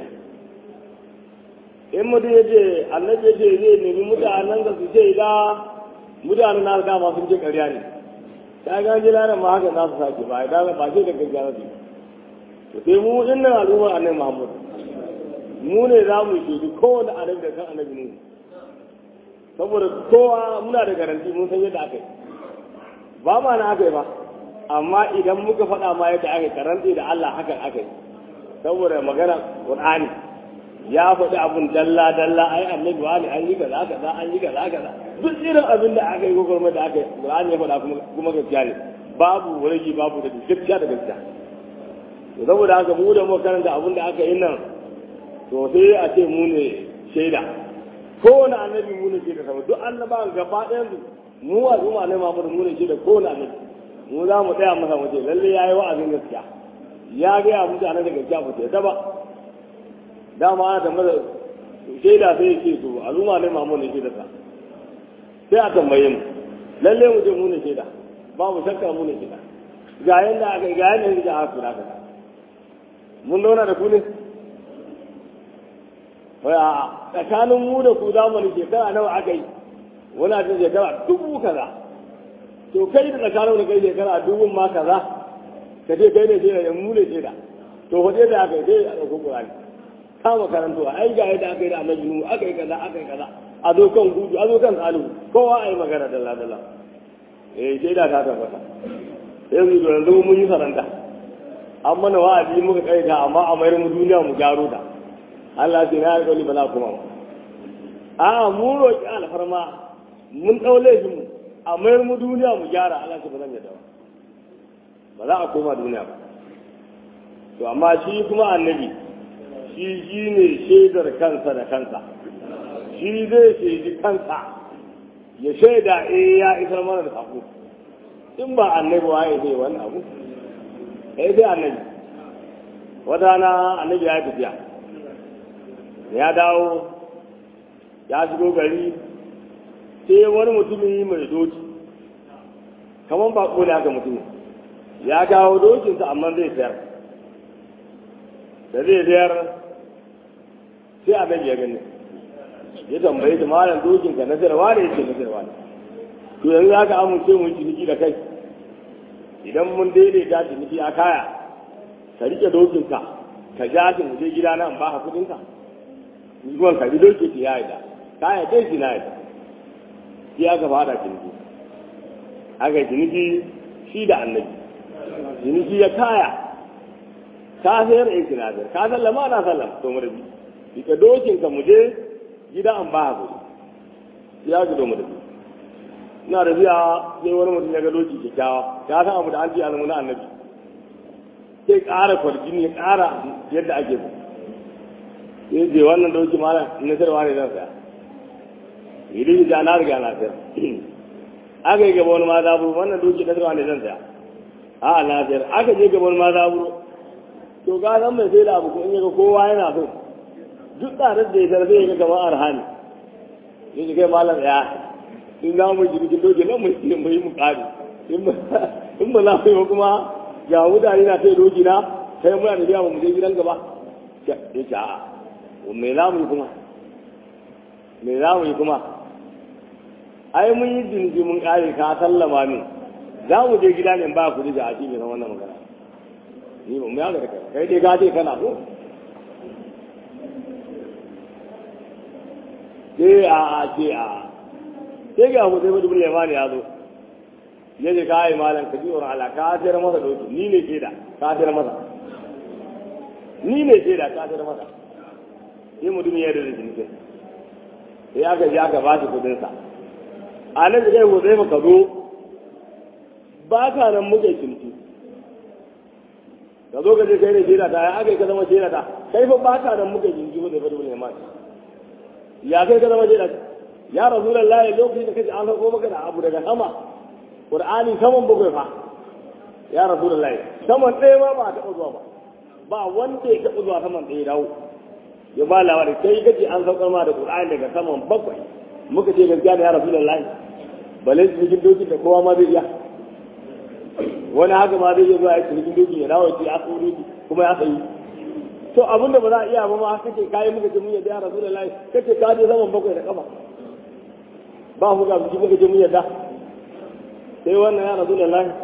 in mutum ya ce annabi ya ce zai nemi mutanen da su ce ga mutanen na dama sun ce ƙarya ne ta ga ji lanar ma haka za su sake ba ya ba ce da gaggara su to sai mu din nan al'ummar annabi Muhammad mu ne za mu shaidu kowane annabi da kan annabi nuhu saboda kowa muna da garanti mun san yadda aka yi ba ma na aka yi ba amma idan muka faɗa ma yadda aka yi karanti da Allah haka aka yi saboda magana Qur'ani ya faɗi abun dalla dalla ai annabi wani an yi kaza kaza an yi kaza kaza duk irin abin da aka yi gogormar da aka yi Qur'ani ya faɗa kuma kuma gaskiya ne babu rage babu da gaskiya da gaskiya to saboda haka mu da mu karanta abin da aka yi nan to sai a ce mu ne shaida kowane annabi mu ne shaida sama duk annabawan gaba ɗayan su mu a zuma ne Muhammadu mu ne shaida kowane annabi mu za mu tsaya masa mu ce lalle yayi wa'azin gaskiya ya ga ya mutane da gaskiya ba ta ba dama ana tambaya shaida sai ya ce to al'umma ne Muhammadu ne shaida sa sai a tambaye mu lalle mu je mu ne shaida babu shakka mu ne shaida ga yanda aka ga yanda aka kula ka mun zauna da ku ne a tsakanin mu da ku zamani shekara nawa aka yi wani a cikin shekara dubu kaza to kai da tsakanin da kai shekara dubun ma kaza ka ce kai ne shaida da mu ne shaida to fa da aka yi sai a ɗauko ƙurani kama karantowa ai ga yadda aka yi da annabi nu aka yi kaza aka yi kaza a zo kan gudu a zo kan salihu kowa a yi magana dalla dalla eh shaida ta tabbata yanzu da yanzu mun yi saranta an mana wa'azi muka kai ta amma a mayar mu duniya mu gyaro ta Allah ce na alƙawari ba za kuma ba a mu roƙi alfarma mun ɗau laifin mu a mayar mu duniya mu gyara Allah ce ba zan yadda ba ba za a koma duniya ba to amma shi kuma annabi shi shi ne shaidar kansa da kansa shi zai shaidi kansa ya shaida eh ya isar mana da sako in ba annabi waye zai wani abu eh sai annabi wata na annabi ya tafiya ya dawo ya shigo gari sai wani mutumi mai doki kamar ba ne haka mutumin ya kawo dokinsa amma zai sayar da zai sayar sai annabi ya gani ya tambaye shi malam dokinka na sayarwa ne yake na sayarwa ne to yanzu haka amince mu ciniki da kai idan mun daidaita ciniki a kaya ka rike dokinka ka ja shi mu je gida nan ba ka kudinka zuwan ka bi doki ta yayi da kaya dai shi na yadda shi aka fara ciniki aka ciniki shi da annabi ciniki ya kaya ka sayar in sinadar ka sallama na sallama to mu rabi rike dokinka mu je gida an ba ka kudi ya gudu mu rabi ina da biya sai wani mutum ya ga doki kyakkyawa ya san abu da an ce alamu na annabi sai ƙara kwarjini ya ƙara yadda ake so sai je wannan doki mana na sayarwa ne zan saya idan ya na riga na sayar aka yi gaba wani ma zaburo wannan doki na sayarwa ne zan saya a na sayar aka je gaba wani ma zaburo to ga san mai sai da abu ko in yaga kowa yana so duk tsarar da ya sayar sai ya ga kamar arhani ya ji kai malam ya in za mu ji cikin doki nan mu yi mu yi mu kare in ba za mu yi kuma ga mutane na sai doki na kai muna da biya mu je gidan gaba ya ce a me za mu yi kuma me za mu yi kuma ai mun yi jinji mun kare ka sallama min za mu je gida ne ba ku da a cikin wannan magana ni ba mu yaga da kai kai dai ka ce kana so sai a a ce a sai ga mu sai mu dubule ma ne ya zo ya ce kai malam ka ji tsoron Allah ka sayar masa doki ni ne ke da ka sayar masa ni ne ke da ka sayar masa sai mutum ya da jinkin sai aka ji aka ba shi kudin sa a nan da kai ko sai muka zo ba ka nan muke cinci ka zo ka je kai ne shaida ta ya aka yi ka zama shaida ta kai fa ba ka nan muke cinci ba da fa dubule ma ya kai ka zama shaida ta ya rasulullahi lokacin da kace an sauko maka da abu daga sama qur'ani saman bakwai fa ya rasulullahi saman ɗaya ma ba a taɓa zuwa ba ba wanda ya taɓa zuwa saman ɗaya dawo ya ba labari kai kace an saukar ma da qur'ani daga saman bakwai muka ce gaskiya da ya rasulullahi bale cikin dokin da kowa ma zai iya wani haka ma zai iya zuwa ya cikin dokin ya dawo ya ce ya tsawo doki kuma ya tsayi to abin da ba za a iya ba ma kace kayi muka ce mun yadda ya rasulullahi kace ka je saman bakwai da kafa ba mu ga biki muka je mun yadda sai wannan ya rasu da lahi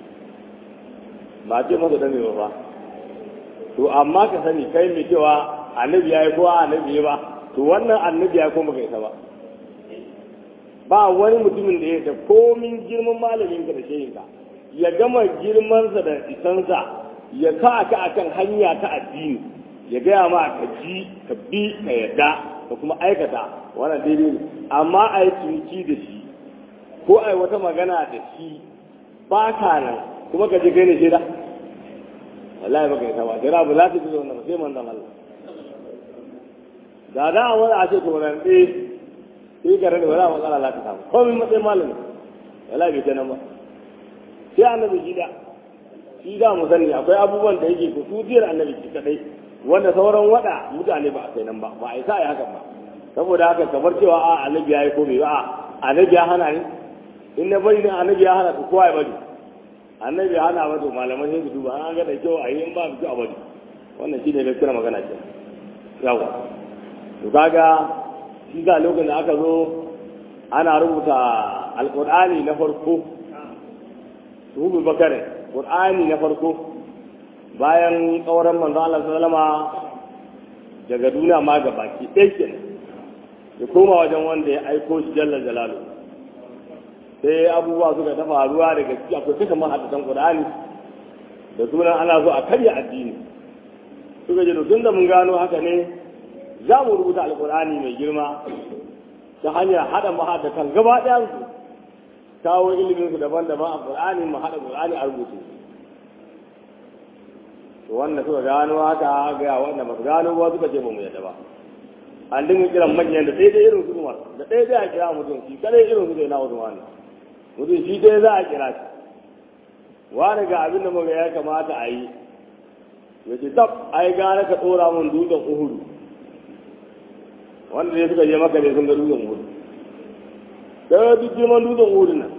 ba ce masa dame ba to amma ka sani kai mai cewa annabi ya yi kowa annabi ya ba to wannan annabi ya kuma baka isa ba ba wani mutumin da ya da komin girman malamin ka da shehinka ya gama girmansa da isansa ya sa ka akan hanya ta addini ya gaya ma ka ji ka bi ka yadda ka kuma aikata wannan daidai ne amma a yi ciniki da shi ko a yi wata magana da shi ba ka nan kuma ka je kai ne shaida wallahi baka yi sama sai rabu za ta ji wannan sai manzon Allah da da wani a ce to ran dai sai ka rade wala matsala za ta samu komai matsayin malami wallahi bai kenan ba sai annabi shi da shi da mu sani akwai abubuwan da yake ko tutiyar annabi shi kadai wanda sauran wada mutane ba a kai nan ba ba a yi sa ya hakan ba saboda haka kamar cewa a annabi ya yi ko bai ba a annabi ya hana ne in na bari ne annabi ya hana to kowa ya bari annabi ya hana mata malaman sai su duba an ga da kyau a yi in ba su kyau a bari wannan shi ne gaskiyar magana ce yawa to kaga shi ga lokacin da aka zo ana rubuta alqur'ani na farko rubu bakarin qur'ani na farko bayan kauran manzo Allah sallama daga duniya ma ga baki ɗaya kenan ya koma wajen wanda ya aiko shi jalla jalalu sai abubuwa suka ta faruwa daga ciki akwai duka mahaddatan qur'ani da sunan ana so a karya addini suka ce tun da mun gano haka ne za mu rubuta alqur'ani mai girma ta hanyar hada mahaddatan gaba ɗayan su kawo ilimin su daban-daban a qur'ani mu hada qur'ani a rubuce to wanda suka gano haka ga wanda ba su gano ba suka ce ba mu yadda ba an dinga kiran manyan da ɗaya irin su umar da ɗaya zai a kira mutum shi kadai irin su zai na wasu wani mutum shi ɗaya za a kira shi wani ga abin da muka ya kamata a yi ya ce tab ai gara ka ɗora mun dutsen uhudu wanda ne suka je maka ne sun ga dutsen uhudu daga duk girman dutsen uhudu nan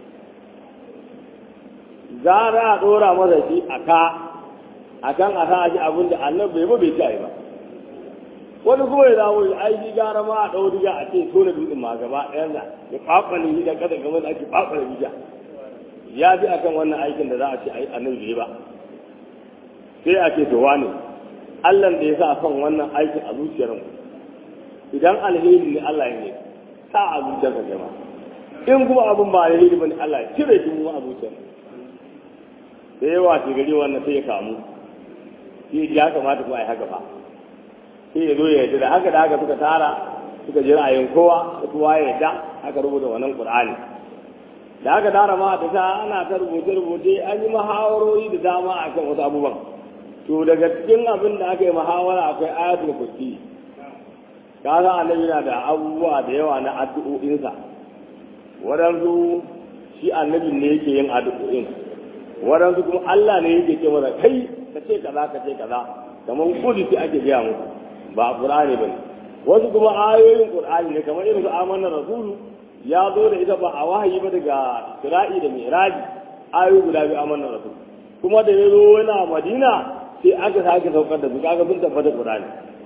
gara a ɗora masa shi a ka a kan a sa shi abin da annabi bai ba bai ci a yi ba wani kuma ya dawo ya aiki gara ma a ɗau diga a ce so na dutsen ma gaba ɗayan da ya kwakwale shi da kasa game da ake kwakwale diga ya fi akan wannan aikin da za a ce a yi annabi ba sai a ce to wane Allah da ya sa kan wannan aikin a zuciyar mu idan alheri ne Allah ya ne sa a zuciyar ka jama in kuma abin ba alheri bane Allah ya cire shi mu a zuciyar da yawa ce gari wannan sai ya kamu sai ya kamata kuma a yi haka ba sai ya zo ya yarda da haka da haka suka tara suka ji ra'ayin kowa da kowa ya yarda aka rubuta wannan qur'ani da aka tara ma da ta ana ta rubuce rubuce an yi muhawarori da dama akan wasu abubuwan to daga cikin abin da aka yi muhawara akwai ayatul kursi kaga annabi yana da abubuwa da yawa na addu'o'insa waɗansu shi annabin ne yake yin addu'o'in waɗansu kuma Allah ne yake ce masa kai ka ce kaza ka ce kaza kamar kudi sai ake gaya muku ba qur'ani bane wasu kuma ayoyin qur'ani ne kamar irin su amanna rasulu ya zo da ita ba a wahayi ba daga isra'i da mi'raji ayoyi guda biyu amanna rasul kuma da ya zo yana madina sai aka sake saukar da su kaga sun tabbata qur'ani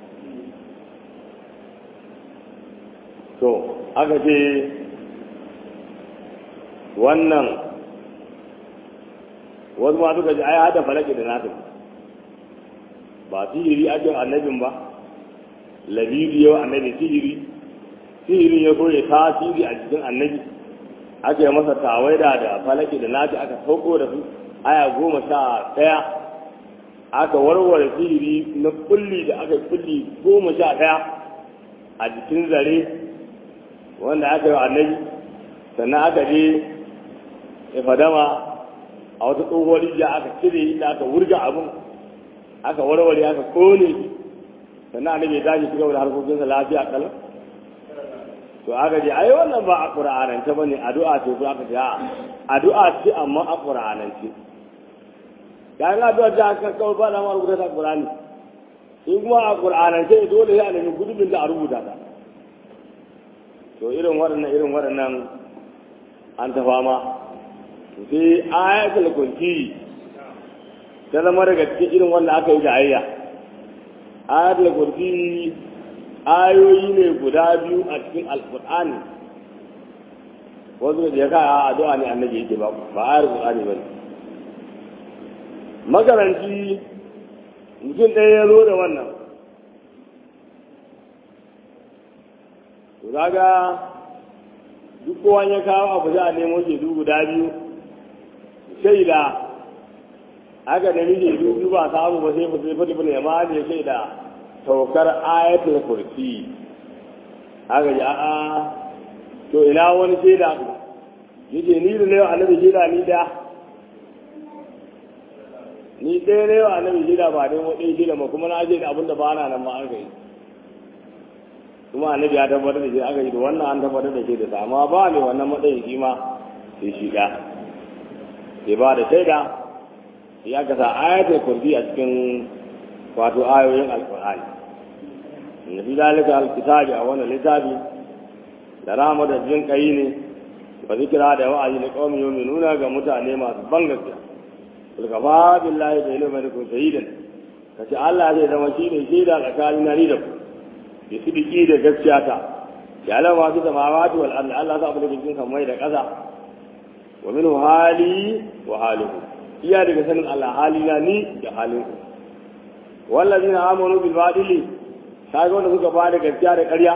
to aka ce wannan wasu ma suka ji ai hada falaki da nasu ba sihiri ake annabin ba labibi yau annabi sihiri sihirin ya so ya tasiri a cikin annabi aka yi masa tawaida da falaki da nafi aka sauko da su aya goma sha ɗaya aka warware sihiri na kulli da aka kulli goma sha ɗaya a jikin zare wanda aka yi annabi sannan aka je ifadama a wata tsohuwar rijiya aka cire inda aka wurga abin aka warware aka kone shi sannan annabi ya tashi ci gaba da harkokinsa lafiya kalam to aka ce ai wannan ba a qur'anance bane addu'a ce ko aka ce a addu'a ce amma a qur'anance kayan addu'a ta aka kawo ba da ma rubuta ta qur'ani in kuma a qur'anance dole ya nemi gudubin da a rubuta ta to irin waɗannan irin waɗannan an ta fama sai ayatul kursi ta zama daga cikin irin wanda aka yi jayayya ayatul kursi ayoyi ne guda biyu a cikin alkur'ani wasu da ya kaya addu'a ne annabi yake ba ba ayar qur'ani ba ne makaranci mutum ɗaya ya zo da wannan kaga duk kowa ya kawo abu za a nemo shaidu guda biyu shaida aka nemi shaidu biyu ba samu ba sai fasai fadi bane ma ne shaida saukar ayatul kursi aka ji a'a to ina wani shaida yake ni da ne annabi shaida ni da ni ɗaya ne wa annabi shaida ba dai wani shaida ma kuma na je da abin da ba na nan ma an kai kuma annabi ya tabbatar da shi aka yi da wannan an tabbatar da shi da sa amma ba ne wannan matsayin shi ma sai shi da sai ba da shaida ya ka sa ayatul kursi a cikin wato ayoyin alqur'ani inna fi zalika alkitabi a wannan littafi da rahama da jin kai ne wa zikra da wa'azi da qaumin yu'minuna ga mutane masu ban gaskiya kul kafa billahi da ilmi da kun shahidan kace Allah zai zama shi ne shaida tsakanin ni da ku da sidiki da gaskiya ta ya alama su samawati wal ardi Allah za a bude cikin samai da ƙasa wa min hali wa halihu iya daga sanin Allah halina ni da halin ku wallazina amanu bil badili kaga wanda suka bada gaskiya da ƙarya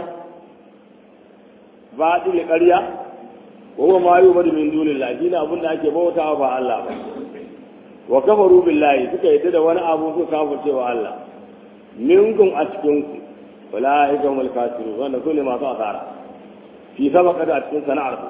badili ƙarya wa huwa ma yu'badu min dunillahi shine abin da ake bautawa ba Allah ba wa kafaru billahi suka yadda da wani abu suka kafirce wa Allah minkum a cikin ku أولئك هم الكافرون وأن كل ما صار في سبق أتكون سنعرف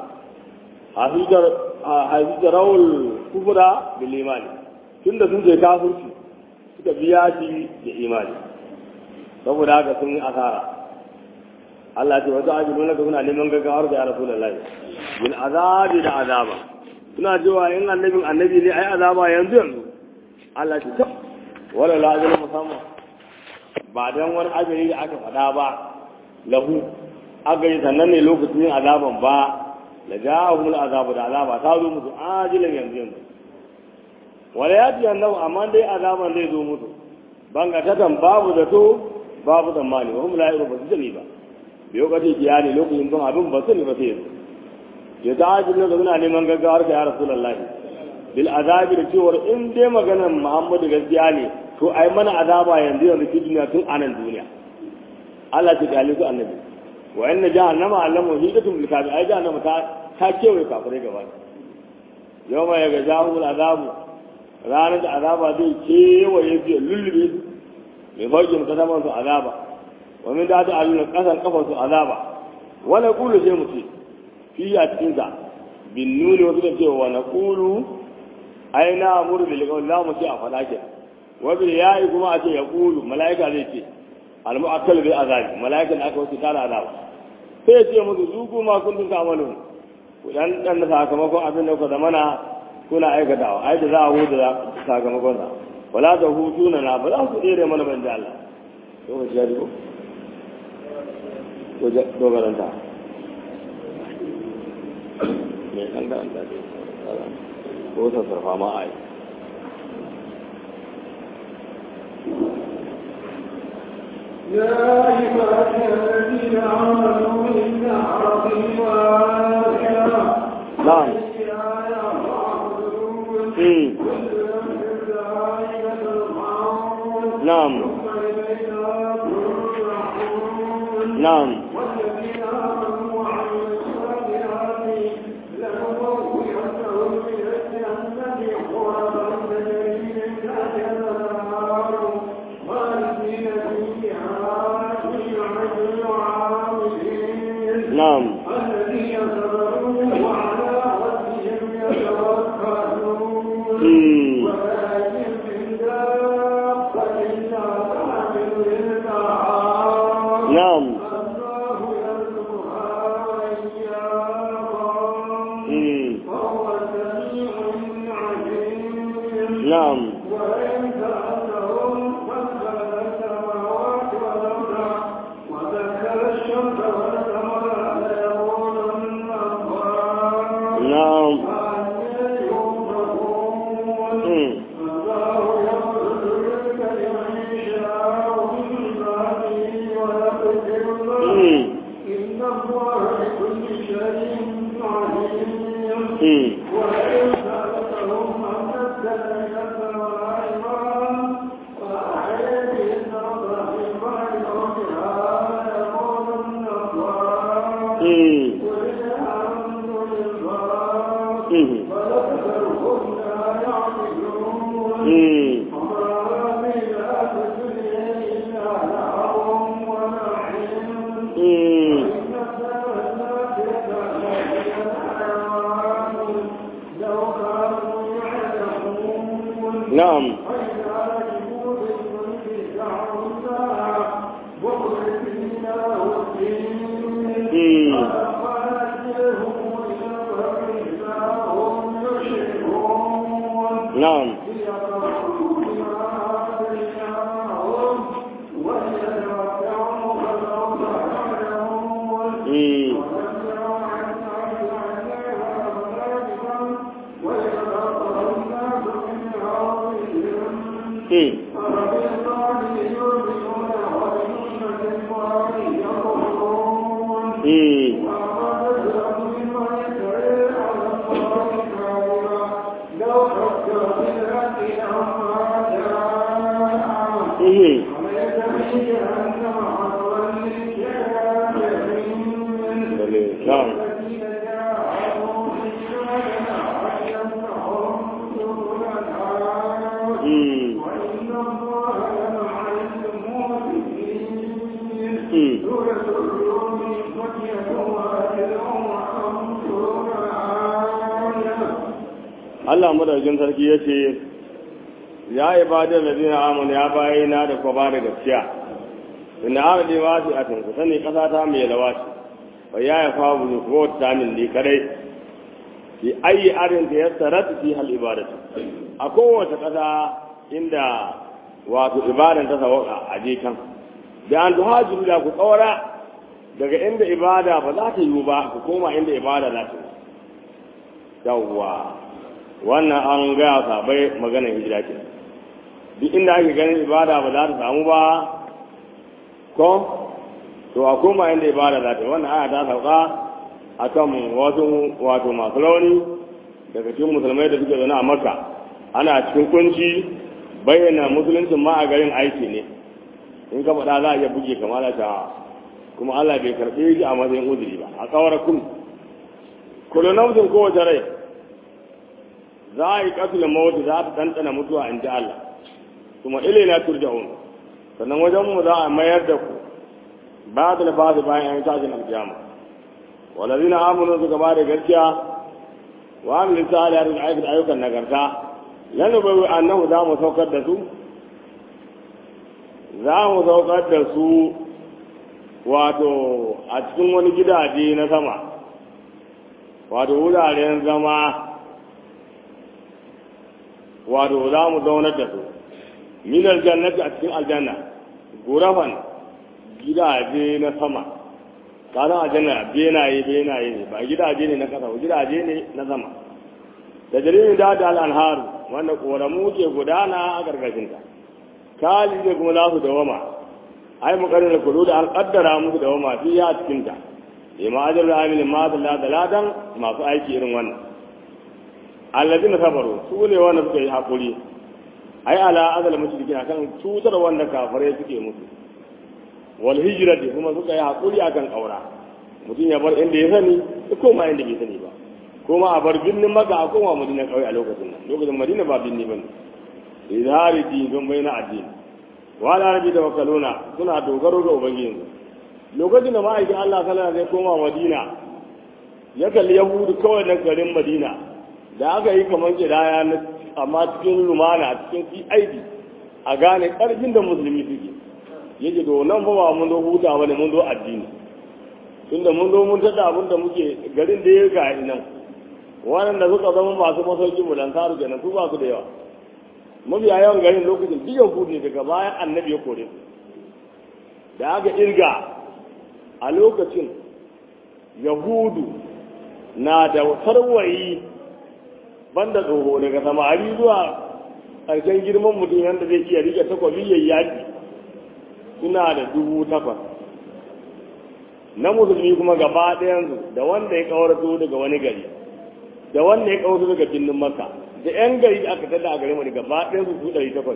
حيث جروا الكفر بالإيمان tunda sun je kafirci suka biya shi da imani saboda haka sun yi asara Allah ce wata ajiyu nuna kuna neman gaggawar da ya rasulullahi bil azabi da azaba suna cewa in annabin annabi ne ai azaba yanzu yanzu Allah ce tab wala la musamman ba don wani ajali da aka faɗa ba lahu agari sannan ne lokacin yin azaban ba da ja'ahumul azabu da azaba ta zo musu ajilan yanzu yanzu wala ya ji annabu amma dai azaban zai zo musu banga tatan babu zato babu tsammani wa hum la yuru ba su sani ba bai lokaci kiya ne lokacin don abin ba sani ba sai yanzu ya ta ajilan da suna neman gaggawar ka ya rasulullahi bil azabi da cewar in dai maganar muhammadu gaskiya ne to ai mana azaba yanzu yanzu fi duniya tun anan duniya Allah ta gali su annabi wa inna jahannama allamu hidatun bil kafi ai jahannama ta ta kewaye kafirai gaba yawma yaga jahul azabu ranar da azaba zai kewaye su lullube su mai fauki mu kasaman su azaba wa min da ta aluna kasan kafan su azaba wala qulu sai mu ce fi a cikin sa bin nuni wasu da cewa na qulu ai na amuru bil qawl la mu ce a fada ke wa bil ya'i kuma a ce ya qulu malaika zai ce al mu'akkal bil azabi malaika da aka wuce tana azaba sai ya ce musu zuku ma kuntum ta'malun ku dan dan sakamakon abin da ku zamana kuna aikatawa ai da za a huda sakamakon sa wala da hutu na na ba za ku tsere mana ban da Allah to ka ji ko to ga dogaranta me kan da Allah ko ta sarfa ma ai يا عبادي الذين آمنوا إن أرضي واسعة نعم فيها مم. نعم نعم والذين آمنوا وعملوا الصالحات لنبوئنهم من الجنة غرفا تجري من تحتها الأنهار خالدين فيها نعم العاملين نعم الذين صبروا وعلى ربهم يتوكلون مم. ولكن من دابة لا تحمل رزقها نعم الله يرزقها وإياكم مم. وهو السميع العليم نعم وإن سألتهم من خلق السماوات والأرض وذكر الشمس والقمر ليقولن الله نعم فأنى يؤفكون مم. الله يبسط الرزق لمن يشاء من عباده ويقدر له مم. إن الله بكل شيء عليم مم. وإن سألتهم أن نزل من السماء ماء فأحيا به الأرض من بعد موتها ليقولن الله Mhm. بل أكثرهم لا يعقلون Mm. وما من الحياة الدنيا إلا لعب ولعب Mm. إن الدار الآخرة لهي الحيوان لو كانوا يعلمون Na'am. وإذا ركبوا في الفلك دعوا الله مخلصين له الدين Mm. فلما نجيهم إلى البر إذا هم يشركون Na'am. ليقروا بما آتيناهم وليتمتعوا فسوف يعلمون Mm. Mm. Mm. Mhm. Lalle. Na'am. Mm. Mm. Allah madaukin sarki ya ce, Ya yi ba da lazina amon ya bayi na da kwa ba da gaskiya, inda aka ne ba su a tunku sani ƙasa ta mai lawa ce, ba ya yi fa buzu ko ta min ne kadai, ki ayi arin da ya sarata fi hal ibadatu. A kowace ƙasa inda wato ibadan ta sawaka a je kan. Da an tuhajiru da ku ƙaura daga inda ibada ba za ta yiwu ba ku koma inda ibada za ta yi. Yawwa. wannan an gaya sabai maganar hijira ke duk inda ake ganin ibada ba za ta samu ba ko to a koma inda ibada za ta yi wannan aya ta sauka a kan wasu wato masu rauni daga cikin musulmai da suke zaune a makka ana cikin kunci bayyana musuluncin ma a garin aiki ne in ka faɗa za a iya buge kamar ta kuma Allah bai karɓe shi a matsayin uzuri ba a kawar kun kullu nafsin kowace rai za a yi katul mawuti za ta ɗanɗana mutuwa in ji Allah kuma ilaina turja'un sannan wajen mu za a mayar da ku ba da nafasi bayan an tashin alkiyama walazina amanu suka ba da gaskiya wa amilin salihati da aikata ayyukan nagarta lanu bai annahu za mu saukar da su za mu saukar da su wato a cikin wani gidaje na sama wato wuraren zama wato za mu zaunar da su minar jannati a cikin aljanna gurafan gidaje na sama kasan aljanna benaye benaye ne ba gidaje ne na kasa ba gidaje ne na sama da jaririn da da al'anharu wanda koramu ke gudana a gargashinta kali ne kuma za su dawama ai mu karin da kudu da an kaddara musu dawama fi ya cikinta ima ajar da amilin ma da ladan masu aiki irin wannan allazina sabaru su ne wanda suka yi hakuri ai ala azal mushriki akan cutar wanda kafare suke musu wal hijrati kuma suka yi hakuri akan kaura mutum ya bar inda ya sani ya koma inda bai sani ba kuma a bar binnin maka a koma madina kawai a lokacin nan lokacin madina ba binni bane izhari din don bayyana addini wa ala rabbi tawakkaluna suna dogaro ga ubangiji lokacin da ma'aikin Allah sallallahu alaihi wasallam koma madina ya kalli yahudu kawai na garin madina da aka yi kamar kidaya na amma cikin lumana cikin cid a gane karfin da musulmi suke yake to nan fa ba mun zo huta bane mun zo addini tunda mun zo mun tada abin da muke garin da ya ga nan waɗanda suka zama masu masauki mu dan saru kenan su ba su da yawa mafiya yawan garin lokacin duk yahudu ne daga bayan annabi ya kore su da aka irga a lokacin yahudu na da sarwayi banda tsoho daga samari zuwa ƙarshen girman mutum yadda zai iya rike takwabi ya yaƙi suna da dubu takwas na musulmi kuma gaba ɗayansu da wanda ya ƙaurato daga wani gari da wanda ya ƙaurato daga birnin maka da 'yan gari aka tada a garin wani gaba ɗayansu su ɗari takwas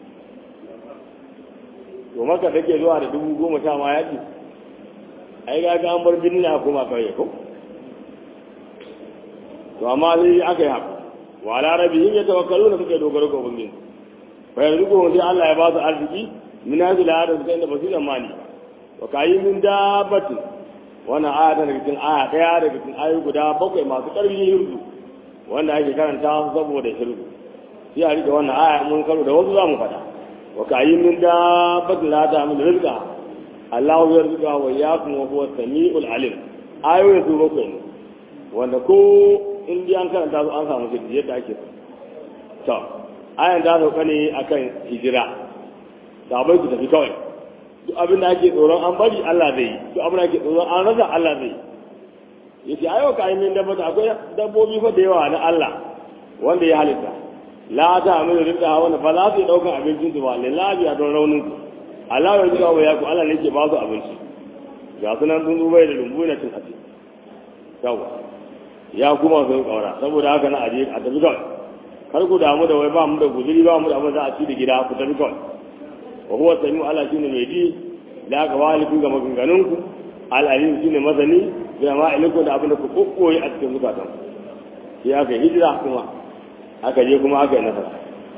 to maka take zuwa da dubu goma sha ma yaƙi ai ga an bar birnin a koma ƙauye ko to amma sai aka yi haka wa ala rabbihim yatawakkaluna suka dogaro ga ubangiji fa yanzu ko sai Allah ya ba su arziki min hadhihi al-ayat suka inda basu zamani wa kayi min dabbatin wannan aya ta daga cikin aya daya daga cikin ayoyi guda bakwai masu karfin hirzu wanda ake karanta su saboda hirzu sai a rike wannan aya mun karo da wasu zamu faɗa wa kayi min dabbatin la ta'malu rizqa Allahu yarzuqa wa iyyakum wa huwa samiul alim ayoyin su bakwai ne wanda ko in dai an karanta su an samu shirki yadda ake so to ayan ta sauka ne akan hijira sabai su tafi kawai duk abin da ake tsoron an bari Allah zai yi duk abin da ake tsoron an rasa Allah zai yi yace ayo ka yi min dabba akwai dabbobi fa da yawa na Allah wanda ya halitta la ta amina rinda wanda ba za su yi daukan abincin su ba lillahi a don raunin su Allah ya jira wa yaku Allah ne ke ba su abinci ga sunan sun zubai da lumbu na cin hatsi yawa ya kuma sun kaura saboda haka na aje a tafi kawai kar ku damu da wai ba mu da guzuri ba mu da abin za a ci da gida ku tafi kawai wa huwa samiu ala shine mai ji da aka waliku ga maganganunku al'alim shine masani da ma iliku da abin da ku kokkoyi a cikin zukatan sai aka hijira kuma aka je kuma aka yi nasara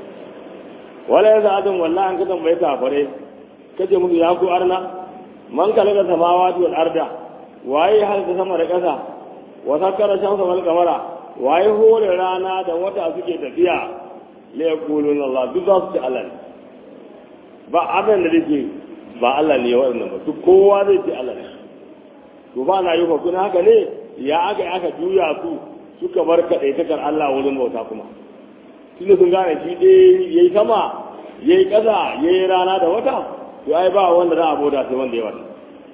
wala yanzu adam wallahi an kasan bai kafare kace musu ya ku arna man kalaka samawati wal arda waye halta sama da kasa wa sakkara shamsa wal qamara waye hore rana da wata suke tafiya la yaqulun Allah duk za su ci Allah ba abin da zai ba Allah ne waɗannan ba duk kowa zai ce Allah ne to ba na yi hukun haka ne ya aka aka juya su suka bar kaɗaitakar Allah wurin bauta kuma tun sun gane shi dai ya yi sama ya yi ƙasa ya yi rana da wata to ai ba wanda za a bauta sai wanda ya wata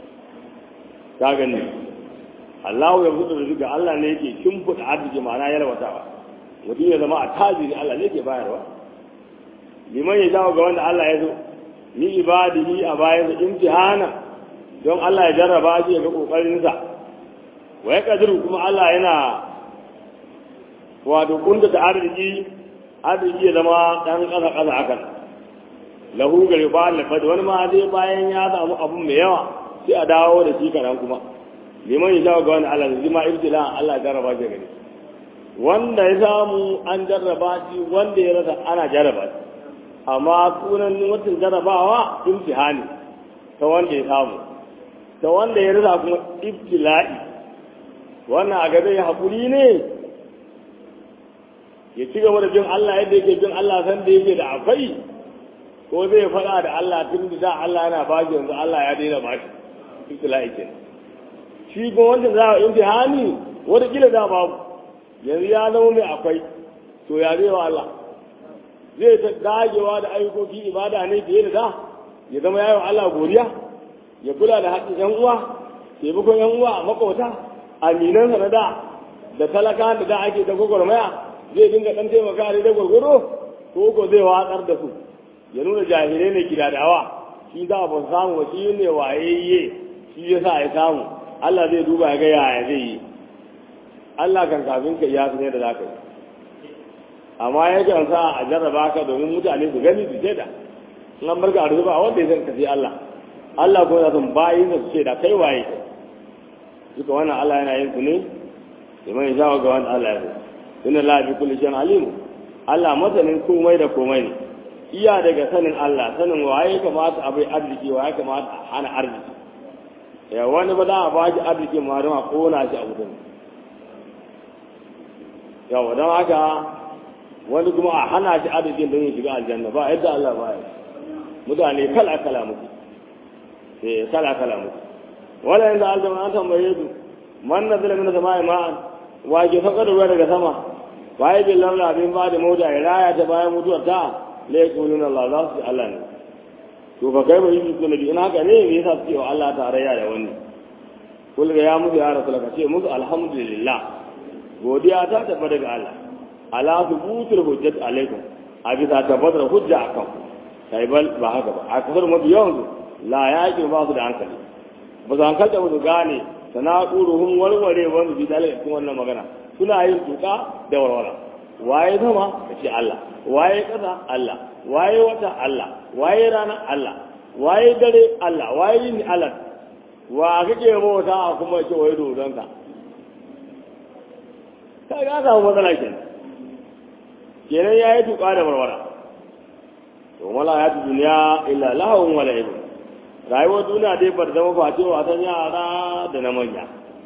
ta gani Allah ya fito da duka Allah ne yake shimfiɗa arziki ma'ana ya rawatawa mutum ya zama a tajiri Allah ne ke bayarwa liman ya jawo ga wanda Allah ya zo ni ibadihi a bayan da imtihana don Allah ya jarraba shi ga kokarin sa wa ya kadiru kuma Allah yana wato kunda da arziki arziki ya zama dan kasa kasa hakan lahu gari ba Allah fa wani ma zai bayan ya samu abu mai yawa sai a dawo da shi karan kuma liman ya jawo ga wanda Allah zai ma ibtila Allah ya jarraba shi gari wanda ya samu an jarraba shi wanda ya rasa ana jarraba shi amma sunan watan jarabawa imtihani ta wanda ya samu ta wanda ya rasa kuma ibtila'i wannan a gaba ya haƙuri ne ya ci gaba da bin Allah yadda yake bin Allah san da yake da akwai ko zai faɗa da Allah tun da da Allah yana ba shi yanzu Allah ya daina ba shi ibtila'i ke shi kuma wanda za a imtihani wata kila da babu yanzu ya zama mai akwai to ya zai wa Allah zai ta dagewa da ayyukoki ibada ne fiye da da ya zama yayin Allah godiya ya kula da haƙƙin ƴan uwa taimakon ƴan uwa a makauta aminan sa da da talaka da da ake ta gwagwarmaya zai dinga ɗan taimaka da da gwargwaro ko ko zai watsar da su ya nuna jahilai ne gidadawa shi za ba samu ba shi ne wayayye shi ya sa ya samu Allah zai duba ya ga yaya zai yi Allah kan kafin ka ya ne da za ka yi amma ya kan sa a jarraba ka domin mutane su gani su ce da in an barka a rufe ba wanda ya san ka sai Allah Allah ko ya san bayin su ce da kai waye duka wannan Allah yana yin su ne liman ya shawo ga wanda Allah ya so inna la bi kulli shay'in alim Allah masanin komai da komai ne iya daga sanin Allah sanin waye kamata a bai arziki waye kamata a hana arziki ya wani ba za a ba shi arziki ma don a kona shi a wutan yawa don haka wani kuma a hana shi arzikin don ya shiga aljanna ba yadda Allah ba ya mutane kala kala muku eh kala kala muku wala yanzu aljanna an tambaye su man nazala min sama'i ma'an wa ke saka da ruwa daga sama waye bin lamla abin ba da mota ya raya ta bayan mutuwar ta la yaquluna Allah za su Allah ne to fa kai bai yi kuma in haka ne me yasa suke wa Allah tarayya da wani kul ga ya musu ya rasul ka ce musu alhamdulillah godiya ta tabbata daga Allah ala thubutul hujjat alaikum a bisa tabbatar hujja akan kai bal ba haka ba a kasar mafi yawan su la yaqin ba su da hankali ba su hankalta ba su gane sanaquruhum warware wanda bi dalilin cikin wannan magana suna yin tuka da warwara waye sama kace Allah waye kasa Allah waye wata Allah waye rana Allah waye dare Allah waye ni Allah wa kake bauta kuma ce waye dodonka ka ga samu matsala kenan kenan ya yi tuƙa da warwara to mala ya tu duniya illa lahawun wala ibn rayuwar duniya dai bar zama face wasan yara da na manya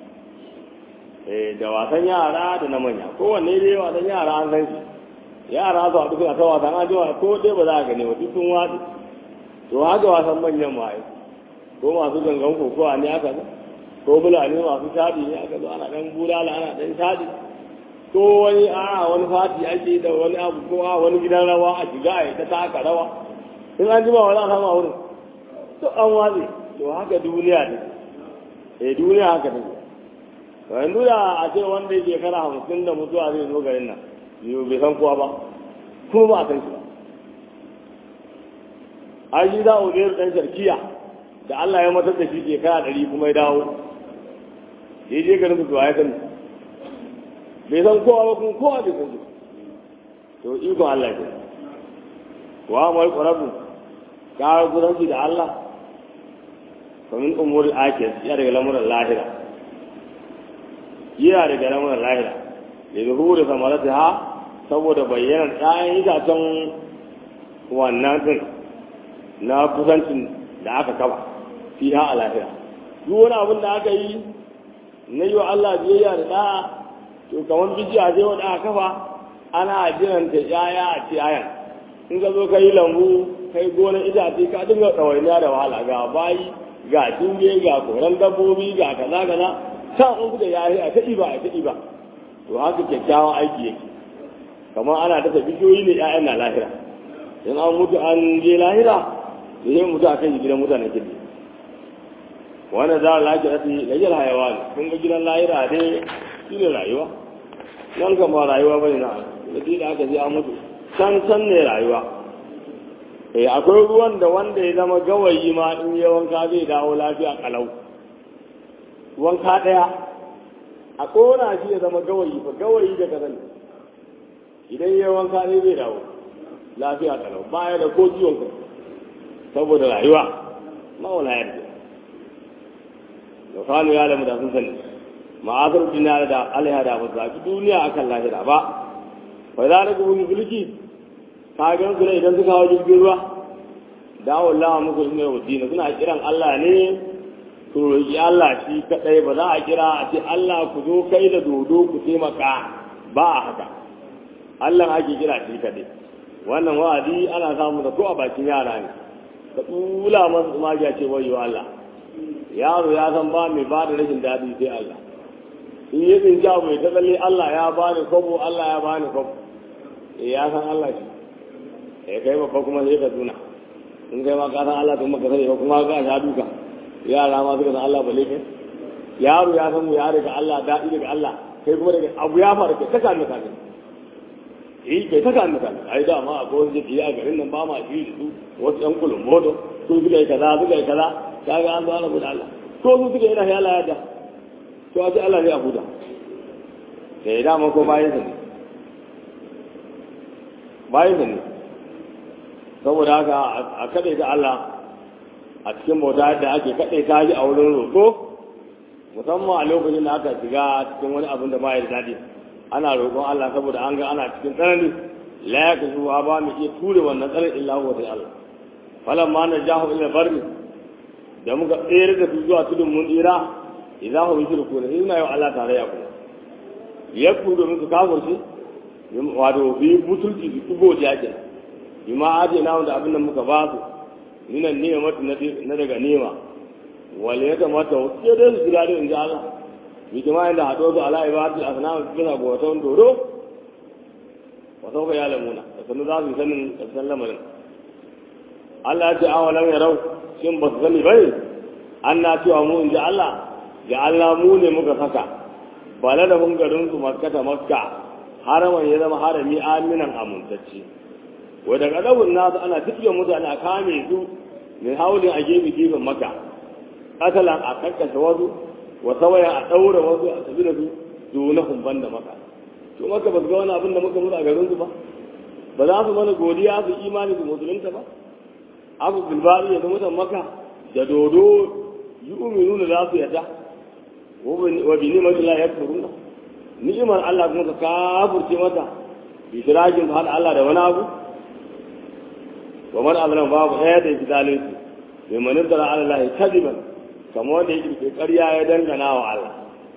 eh da wasan yara da na manya kowanne dai wasan yara an san shi yara su haɗu suna ta wasan an jiwa ko dai ba za a gane wa duk sun watsi to haka wasan manyan ma ko masu gangan kokowa ne aka zo ko bulane masu shaɗi ne aka zo ana ɗan bulala ana ɗan shaɗi ko wani a wani fati ake da wani abu ko a wani gidan rawa a shiga a ta taka rawa in an jima wani a sama wurin to an watsi to haka duniya ne eh duniya haka ne yanzu da a ce wanda yake kara hamsin da mutuwa zai zo garin nan yau bai san kowa ba kuma ba a san shi ba an shi za a wuzayar ɗan sharkiya da Allah ya matar da shi ke kara ɗari kuma ya dawo ya je garin su ya sani bai san kowa ba kuma kowa bai san shi to ikon Allah ke wa mai ƙwararru ka kusanci da Allah kamin umar akir ya daga lamuran lahira yana daga lamuran lahira da zuhuri samarata ha saboda bayyanar ɗayan itacen wannan din na kusancin da aka kaba fi ha a lahira duk wani abin da aka yi na yi wa Allah biyayya da ɗa'a to kamar bijiya ce wanda aka kafa ana jiran ta yaya a ce ayan in ka zo ka yi lambu kai gonar itace ka dinga ɗawainiya da wahala ga bayi ga tunge ga koran dabbobi ga kaza kaza can in kuka yayi a ta ɗiba a ta ɗiba to haka kyakkyawan aiki yake kamar ana dasa bishiyoyi ne ƴaƴan na lahira in an mutu an je lahira da yin mutu a kan gidan mutanen kirki wannan za a lafi rati lajal hayawa ne kun ga gidan lahira dai shi ne rayuwa nan kan ba rayuwa bane na da da aka je an mutu can can ne rayuwa eh akwai ruwan da wanda ya zama gawayi ma in ya wanka zai dawo lafiya kalau wanka daya a kona shi ya zama gawayi fa gawayi da kazan idan ya wanka ne zai dawo lafiya kalau baya da ko ciwon kai saboda rayuwa mawala yadda da kanu ya lamu da sun sani ma'azar duniya da alaiha da ba zaɓi duniya akan lahira ba fa za ka wani mulki ka gan su ne idan suka hawa jirgin ruwa dawo Allah muku ne wa dina suna kiran Allah ne to roki Allah shi kadai ba za a kira a ce Allah ku zo kai da dodo ku taimaka ba a haka Allah ake kira shi kadai wannan wa'adi ana samu da ko a bakin yara ne da tsula masu magiya ce wayo Allah yaro ya san ba mai ba da rashin daɗi sai Allah in yi tsinci abu ya tsalle Allah ya ba ni kwabo Allah ya ba ni kwabo eh ya san Allah shi eh kai babba kuma sai ka tuna in kai ma ka san Allah kuma ka sani ba kuma ka sha duka yara ma suka san Allah ba kai yaro ya san mu ya daga Allah daɗi daga Allah kai kuma daga abu ya faru kai ta kame kame eh kai ta kame kame ai da ma akwai wasu jiki a garin nan ba ma shi su wasu yan kulun moto su suka yi kaza suka yi kaza kaga an zo ana buɗe Allah ko su suka yi na ya Allah ya da to a ce Allah ne a buɗa da ya dama ko bayan sa ne bayan sa ne saboda haka a kaɗai ta Allah a cikin bauta da ake kaɗai ta shi a wurin roƙo musamman a lokacin da aka shiga cikin wani abin da ba ya daɗi ana roƙon Allah saboda an ga ana cikin tsanani la ya kasu ba mu iya ture wannan tsarin illa huwa sai Allah falan ma na jahu ila barri da muka tsere da su zuwa tudun mun tsira idan hu yushriku ne ina yau Allah tare ya kuma yakku domin su kafir shi wato bi butulci su tubo jaje bima aje na wanda abin da muka ba su minan ni'matu na daga nema wal yata mata sai dai su gida da inji Allah bi jama'a da hado su ala ibadatu asnam suna goton doro wa sau ya lamuna da sanu za su sanin karshen lamarin Allah ya ce awalan yarau shin ba su sani bai an na cewa mu in ji Allah ga Allah mu ne muka saka bala da mun garin su makkata makka haraman ya zama harami aminan amintacce wa daga dawun nasu ana tafiya mutane a kame su mai haulin a gefe gefen maka katalan a kakkashe wasu wa sawayan a ɗaura wasu a tafi da su dunahun ban da maka to maka ba su ga wani abin da muka mutu a garin su ba ba za su mana godiya su imani su musulunta ba abu bilbari ya zama mutan maka da dodo yi uminu da za su yadda wa bi ni'mati la yakfuruna ni'imar Allah kuma ka kafurce mata ishirakin ka hada Allah da wani abu wa man azlam babu ɗaya da yake zalunci bai manin da Allah ya kadiban kamar wanda yake ke ƙarya ya dangana wa Allah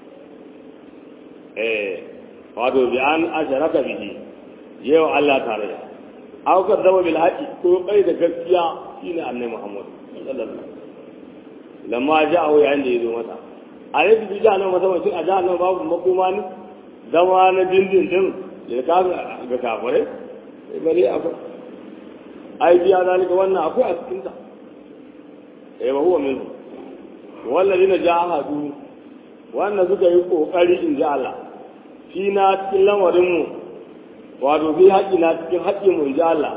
eh wato bi an asharaka bihi yau Allah tare da aw ka zama bil haqi ko kai da gaskiya shine annabi Muhammad sallallahu alaihi wasallam lamma ja'ahu yayin da yazo masa a yadda bi jahannama masa mutum a jahannama babu makoma ne zama na dindin din da ka ga kafirai sai bari akwai ai biya zalika wannan akwai a cikin ta eh ba huwa minhu wallazina jahadu wannan suka yi kokari in ji Allah fi na cikin lamarin mu wato fi haƙi na cikin haƙƙin mu in ji Allah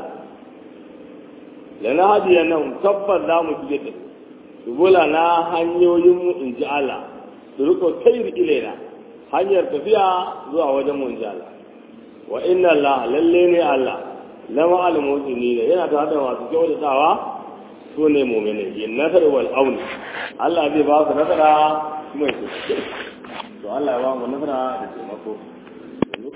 lana hadiya nan tabbas za mu fiye da subula na hanyoyin mu in ji Allah su riko sayar ilaina hanyar tafiya zuwa wajen mu in ji Allah wa inna Allah lalle ne Allah lama al-mu'mini ne yana tare da masu kyautatawa su ne mu'mini yin nasar wal aun Allah zai ba su nasara kuma ya to Allah ya ba mu nasara da taimako